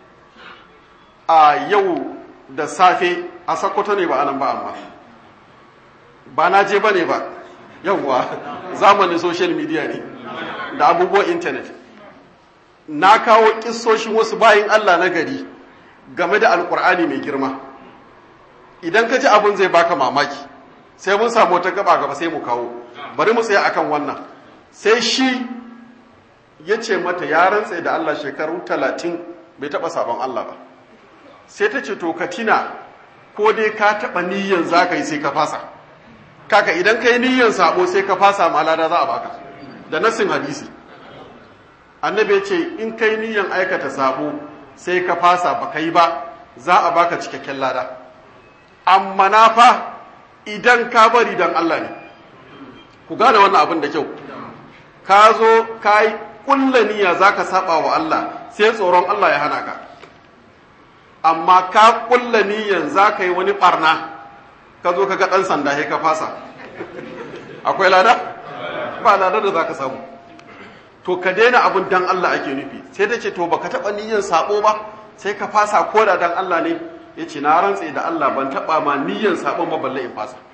a yau da safe a sakkwato ne ba anan ba amma ba na je ba ne ba yauwa zamanin social media ne da abubuwan intanet na kawo kissoshin wasu bayin Allah na gari game da alkur'ani mai girma idan ka ji abin zai baka mamaki sai mun samu wata gaba gaba sai mu kawo bari mu tsaya akan wannan sai shi ya ce mata ya rantse da Allah shekaru talatin bai taɓa sabon Allah ba sai ta ce to ka tina ko dai ka taɓa niyyan za ka yi sai ka fasa kaka idan ka yi niyyan sabo sai ka fasa ma lada za a baka da nassin hadisi annabi ya ce in kai niyyan aikata sabo sai ka fasa ba ka yi ba za a baka cikakken lada amma na fa idan ka bari dan Allah ne ku gane wannan abin da kyau ka zo ka yi kulla niyya za ka saba wa Allah sai tsoron Allah ya hana ka amma ka kulla niyyan za ka yi wani barna ka zo ka ga ɗan sanda sai ka fasa akwai lada ba lada da za ka samu to ka daina abin dan Allah ake nufi sai ta ce to baka taɓa niyyan sabo ba sai ka fasa ko da dan Allah ne ya ce na rantse da Allah ban taɓa ma niyyan sabon ba balle in fasa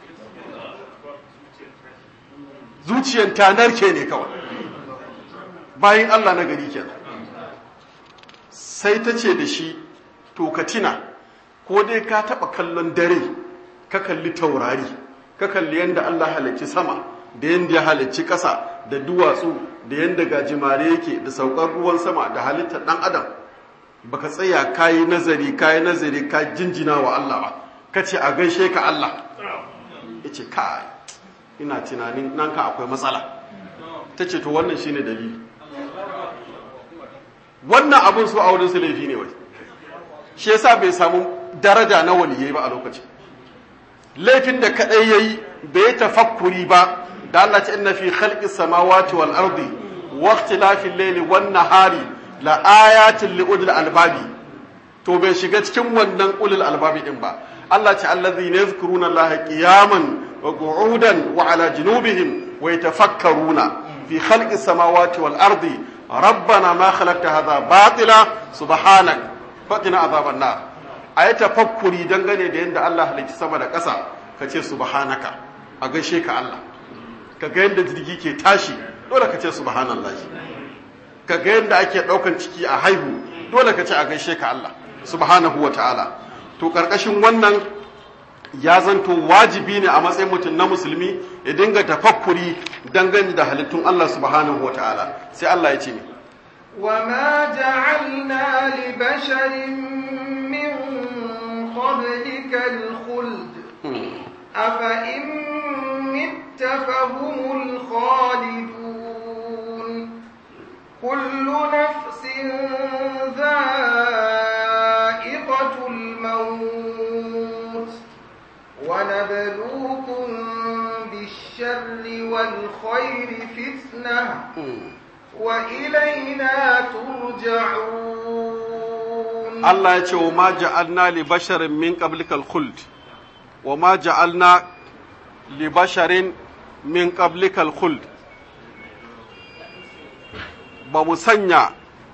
zuciyan ta narke ne kawai bayan Allah na gari kenan sai ta ce da shi to ka tina ko dai ka taɓa kallon dare ka kalli taurari ka kalli yadda Allah halicci sama da yadda ya halicci ƙasa da duwatsu da yadda gajimare yake da saukar ruwan sama da halittar ɗan adam baka tsaya kayi nazari kayi nazari ka jinjina wa Allah ba ka ce a gaishe ka Allah ya ce ka ina tunanin nan ka akwai matsala ta ce to wannan shine dalili wannan abin su a wurin su laifi ne wai shi yasa bai samu daraja na waliyai ba a lokacin laifin da kadai yayi bai tafakkuri ba da Allah ta inna fi khalqis samawati wal ardi wa ikhtilafil layli wan nahari la ayatin li ulil albabi to bai shiga cikin wannan ulil albabi din ba Allah ta allazi ne yadhkuruna Allah qiyaman wa qu'udan wa ala junubihim wa yatafakkaruna fi khalqis samawati wal ardi rabbana ma khalaqta hadha batila subhanak faqina azaban nar ayi tafakkuri dangane da yanda Allah halicci sama da ƙasa kace subhanaka a gaishe ka Allah kaga yanda jirgi ke tashi dole kace subhanallahi kaga yanda ake daukan ciki a haihu dole kace a gaishe ka Allah subhanahu wa ta'ala to karkashin wannan ya zanto wajibi ne a matsayin mutum na musulmi ya dinga tafakkuri dangane da halittun Allah subhanahu wa ta'ala sai Allah ya ce ne وما جعلنا لبشر من قبلك الخلد أفإن مت فهم الخالدون كل نفس ذائقة الموت ونبلوكم بالشر والخير فتنة وإلينا ترجعون Allah ya ce wa ma ja'alna li basharin min qablikal khuld wa ma ja'alna li basharin min qablikal khuld ba mu sanya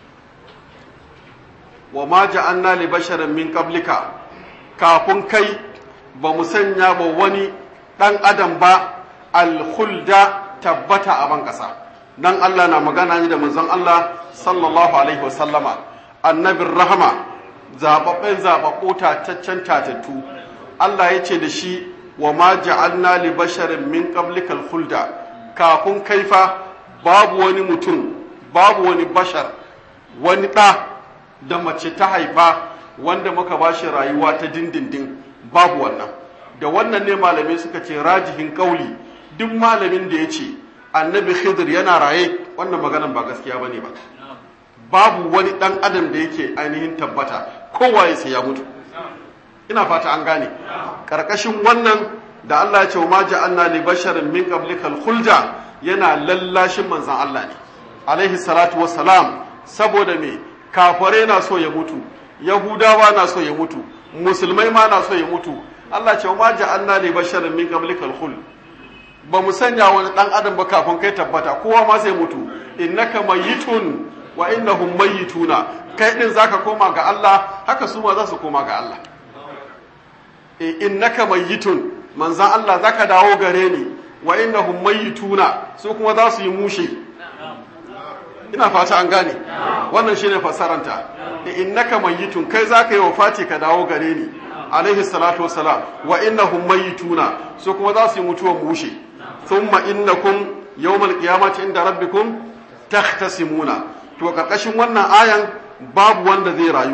wa ma ja'alna li basharin min qablika kafin kai ba mu sanya ba wani dan adam ba al khulda tabbata a ban kasa dan Allah na magana ne da manzon Allah sallallahu alaihi wasallama annabin rahama zababben zababbo tataccen tatattu Allah ya ce da shi wa ma ja'alna li basharin min qablikal khulda kafin kaifa babu wani mutum babu wani bashar wani ɗa da mace ta haifa wanda muka ba shi rayuwa ta dindindin babu wannan da wannan ne malamai suka ce rajihin kauli duk malamin da ya ce annabi khidir yana raye wannan maganan ba gaskiya bane ba babu wani ɗan adam da yake ainihin tabbata kowa ya sai ya mutu ina fata an gane karkashin wannan da Allah ya ce wa ma ja'alna li basharin min qablikal khulda yana lallashin manzon Allah ne alaihi salatu wassalam saboda me kafare na so ya mutu yahudawa na so ya mutu musulmai ma na so ya mutu Allah ce wa ma ja'alna li basharin min qablikal khuld ba mu sanya wani dan adam ba kafin kai tabbata kowa ma sai mutu innaka mayyitun wa innahum mayyituna kai din zaka koma ga Allah haka su ma za su koma ga Allah e innaka mayyitun manzan Allah zaka dawo gare ni wa innahum mayyituna su kuma za su yi mushe ina fata an gane wannan shine fassaranta e innaka mayyitun kai zaka yi wafati ka dawo gare ni alaihi salatu wassalam wa innahum mayyituna su kuma za su yi mutuwar mushe thumma innakum yawmal qiyamati inda rabbikum takhtasimuna to karkashin wannan ayan babu wanda zai rayu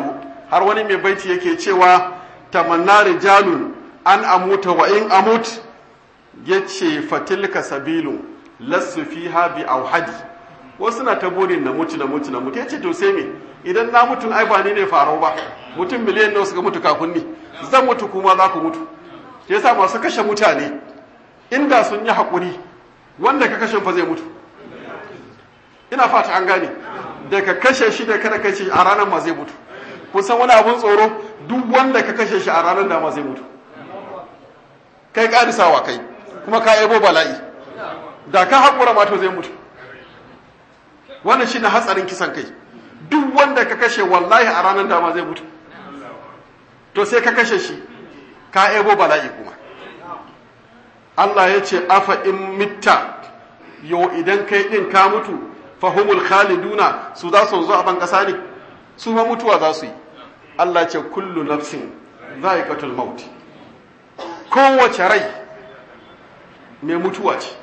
har wani mai baiti yake cewa tamanna rijalun an amuta wa in amut yace fatilka sabilu lassu fiha bi auhadi wasu na ta burin na mutu na mutu na mutu yace to sai me idan na mutu ai ba ni ne farau ba mutum miliyan nawa suka mutu kafin ni zan mutu kuma za ku mutu yasa masu kashe mutane inda sun yi haƙuri wanda ka kashe fa zai mutu ina fata an gane da ka kashe shi da kada kashe a ranar ma zai mutu kun san wani abun tsoro duk wanda ka kashe shi a ranar da ma zai mutu kai ƙarisawa kai kuma ka yabo bala'i da ka haƙura ma to zai mutu wannan shi na hatsarin kisan kai duk wanda ka kashe wallahi a ranar da ma zai mutu to sai ka kashe shi ka yabo bala'i kuma Allah ya ce afa in mitta yau idan kai ɗin ka mutu fahimul khaliduna su za su zo a ban ƙasa ne su ma mutuwa za su yi Allah ce kullu nafsin za'iqatul maut kowace rai mai mutuwa ce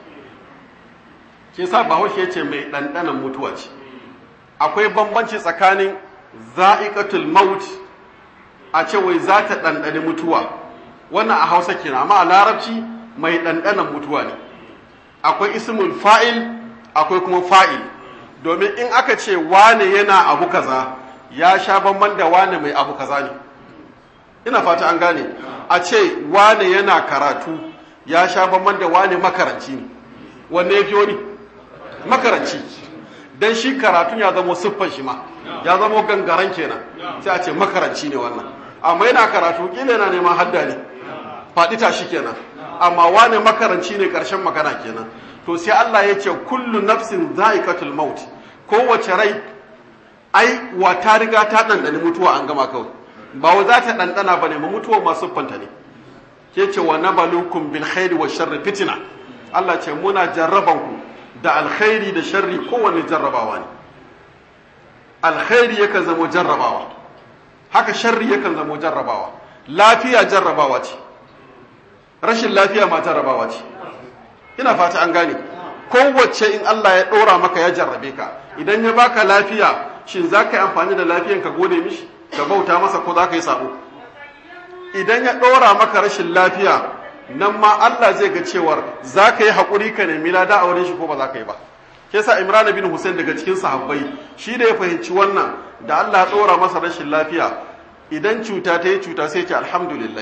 ke sa bahaushe ce mai ɗanɗanan mutuwa ce akwai bambanci tsakanin za'iqatul maut a ce wai za ta ɗanɗani mutuwa wannan a hausa kenan amma a larabci mai ɗanɗanan mutuwa ne akwai ismul fa'il akwai kuma fa'il domin in aka ce wane yana abu kaza ya sha bamban da wane mai abu kaza ne ina fata an gane a ce wane yana karatu ya sha bamban da wane makaranci ne wanne ya fi wani makaranci don shi karatun ya zama siffan shi ma ya zama gangaren kenan sai a ce makaranci ne wannan amma yana karatu kila yana neman hadda ne faɗi tashi kenan amma wane makaranci ne ƙarshen magana kenan to sai Allah ya ce kullu nafsin za'iqatul maut kowace rai ai wa ta riga ta dandani mutuwa an gama kawai ba wa za ta dandana bane ma mutuwa masu fanta ne ke ce wa nabalukum bil khairi wa sharri fitina Allah ce muna jarraban ku da alkhairi da sharri kowanne jarrabawa ne alkhairi yakan zama jarrabawa haka sharri yakan zama jarrabawa lafiya jarrabawa ce rashin lafiya ma jarrabawa ce ina fata an gane kowace in Allah ya ɗora maka ya jarrabe ka idan ya baka lafiya shin za ka yi amfani da lafiyan ka gode mishi ka bauta masa ko za ka yi sabo idan ya ɗora maka rashin lafiya nan ma Allah zai ga cewar za ka yi haƙuri ka nemi lada a wurin shi ko ba za ka yi ba ke sa Imran bin Hussein daga cikin sahabbai shi da ya fahimci wannan da Allah ya ɗora masa rashin lafiya idan cuta ta yi cuta sai ce alhamdulillah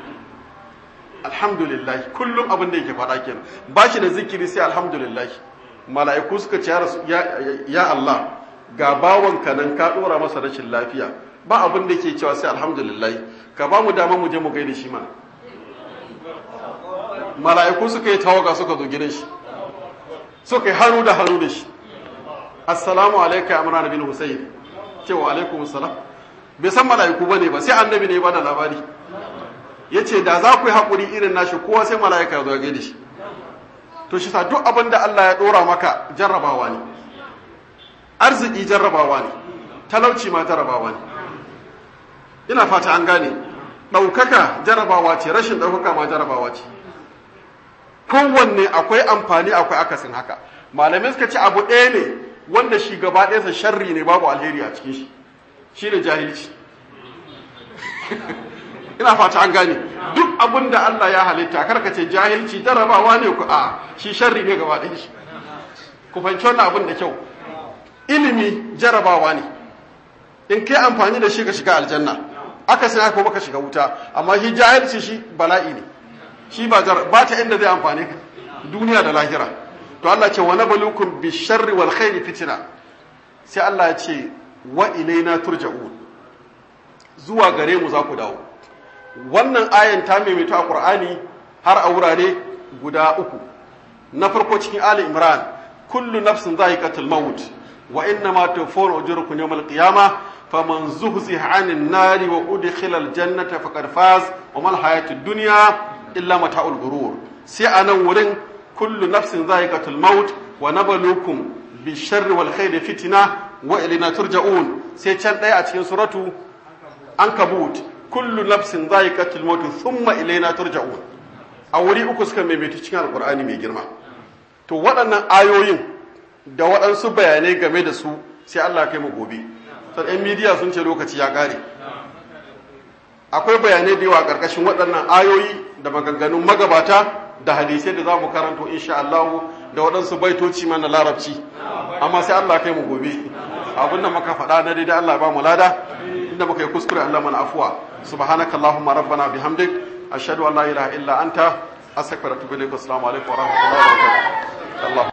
alhamdulillah kullum abin da yake faɗa kenan ba shi da zikiri sai alhamdulillah mala'iku suka ce ya Allah ga bawanka nan ka ɗora masa rashin lafiya ba abin da ke cewa sai alhamdulillah ka ba mu dama mu je mu gaida shi mana mala'iku suka yi tawaga suka zo gidan shi suka yi hannu da hannu da shi assalamu alaika amran bin husayn cewa alaikum assalam bai san mala'iku bane ba sai annabi ne ba da labari yace da za ku yi hakuri irin nashi kowa sai mala'ika ya zo gaida shi to shi sa duk abin da Allah ya dora maka jarrabawa ne arziki jarrabawa ne talauci ma jarrabawa ne ina fata an gane ɗaukaka jarrabawa ce rashin ɗaukaka ma jarrabawa ce kowanne akwai amfani akwai akasin haka malamai suka ce abu ɗaya ne wanda shi gaba ɗayansa sharri ne babu alheri a cikin shi shi ne jahilci ina fata an gane duk abin da Allah ya halitta karka ce jahilci jarrabawa ne ku a shi sharri ne gaba ɗayan shi ku fahimci wannan abin da kyau ilimi jarrabawa ne in kai amfani da shi ka shiga aljanna aka sai ko baka shiga wuta amma shi jahilci shi bala'i ne shi ba ba ta inda zai amfane ka duniya da lahira to Allah ce wa nabluukum bi sharri wal khairi fitna sai Allah ya ce wa ilaina turja'un zuwa gare mu za ku dawo wannan ayan ta maimaito a Qur'ani har a wurare guda uku na farko cikin Ali Imran kullu nafsin za'iqatul maut wa innama tuwaffauna ujurakum yawmal qiyamah faman zuhziha 'anil nari wa udkhila al jannata faqad faz wa mal hayatud dunya illa mata'ul gurur sai a nan wurin kullu nafsin za'iqatul maut wa nabluukum bisharri wal khairi fitna wa ilayna turja'un sai can daya a cikin suratu ankabut kullu nafsin za'iqatul maut thumma ilayna turja'un a wuri uku suka maimaita cikin alqur'ani mai girma to waɗannan ayoyin da waɗansu bayanai game da su sai Allah kai mu gobe sai ɗan midiya sun ce lokaci ya ƙare akwai bayanai da yawa a ƙarƙashin waɗannan ayoyi da maganganun magabata da hadisai da za mu karanto insha Allah da waɗansu baitoci mana larabci amma sai Allah kai mu gobe abin da muka faɗa na daidai Allah ba mu lada inda muka yi kuskure Allah mana afuwa subhanaka allahumma rabbana bihamdik ashhadu an la ilaha illa anta astaghfiruka wa atubu ilaik assalamu alaikum wa rahmatullahi wa barakatuh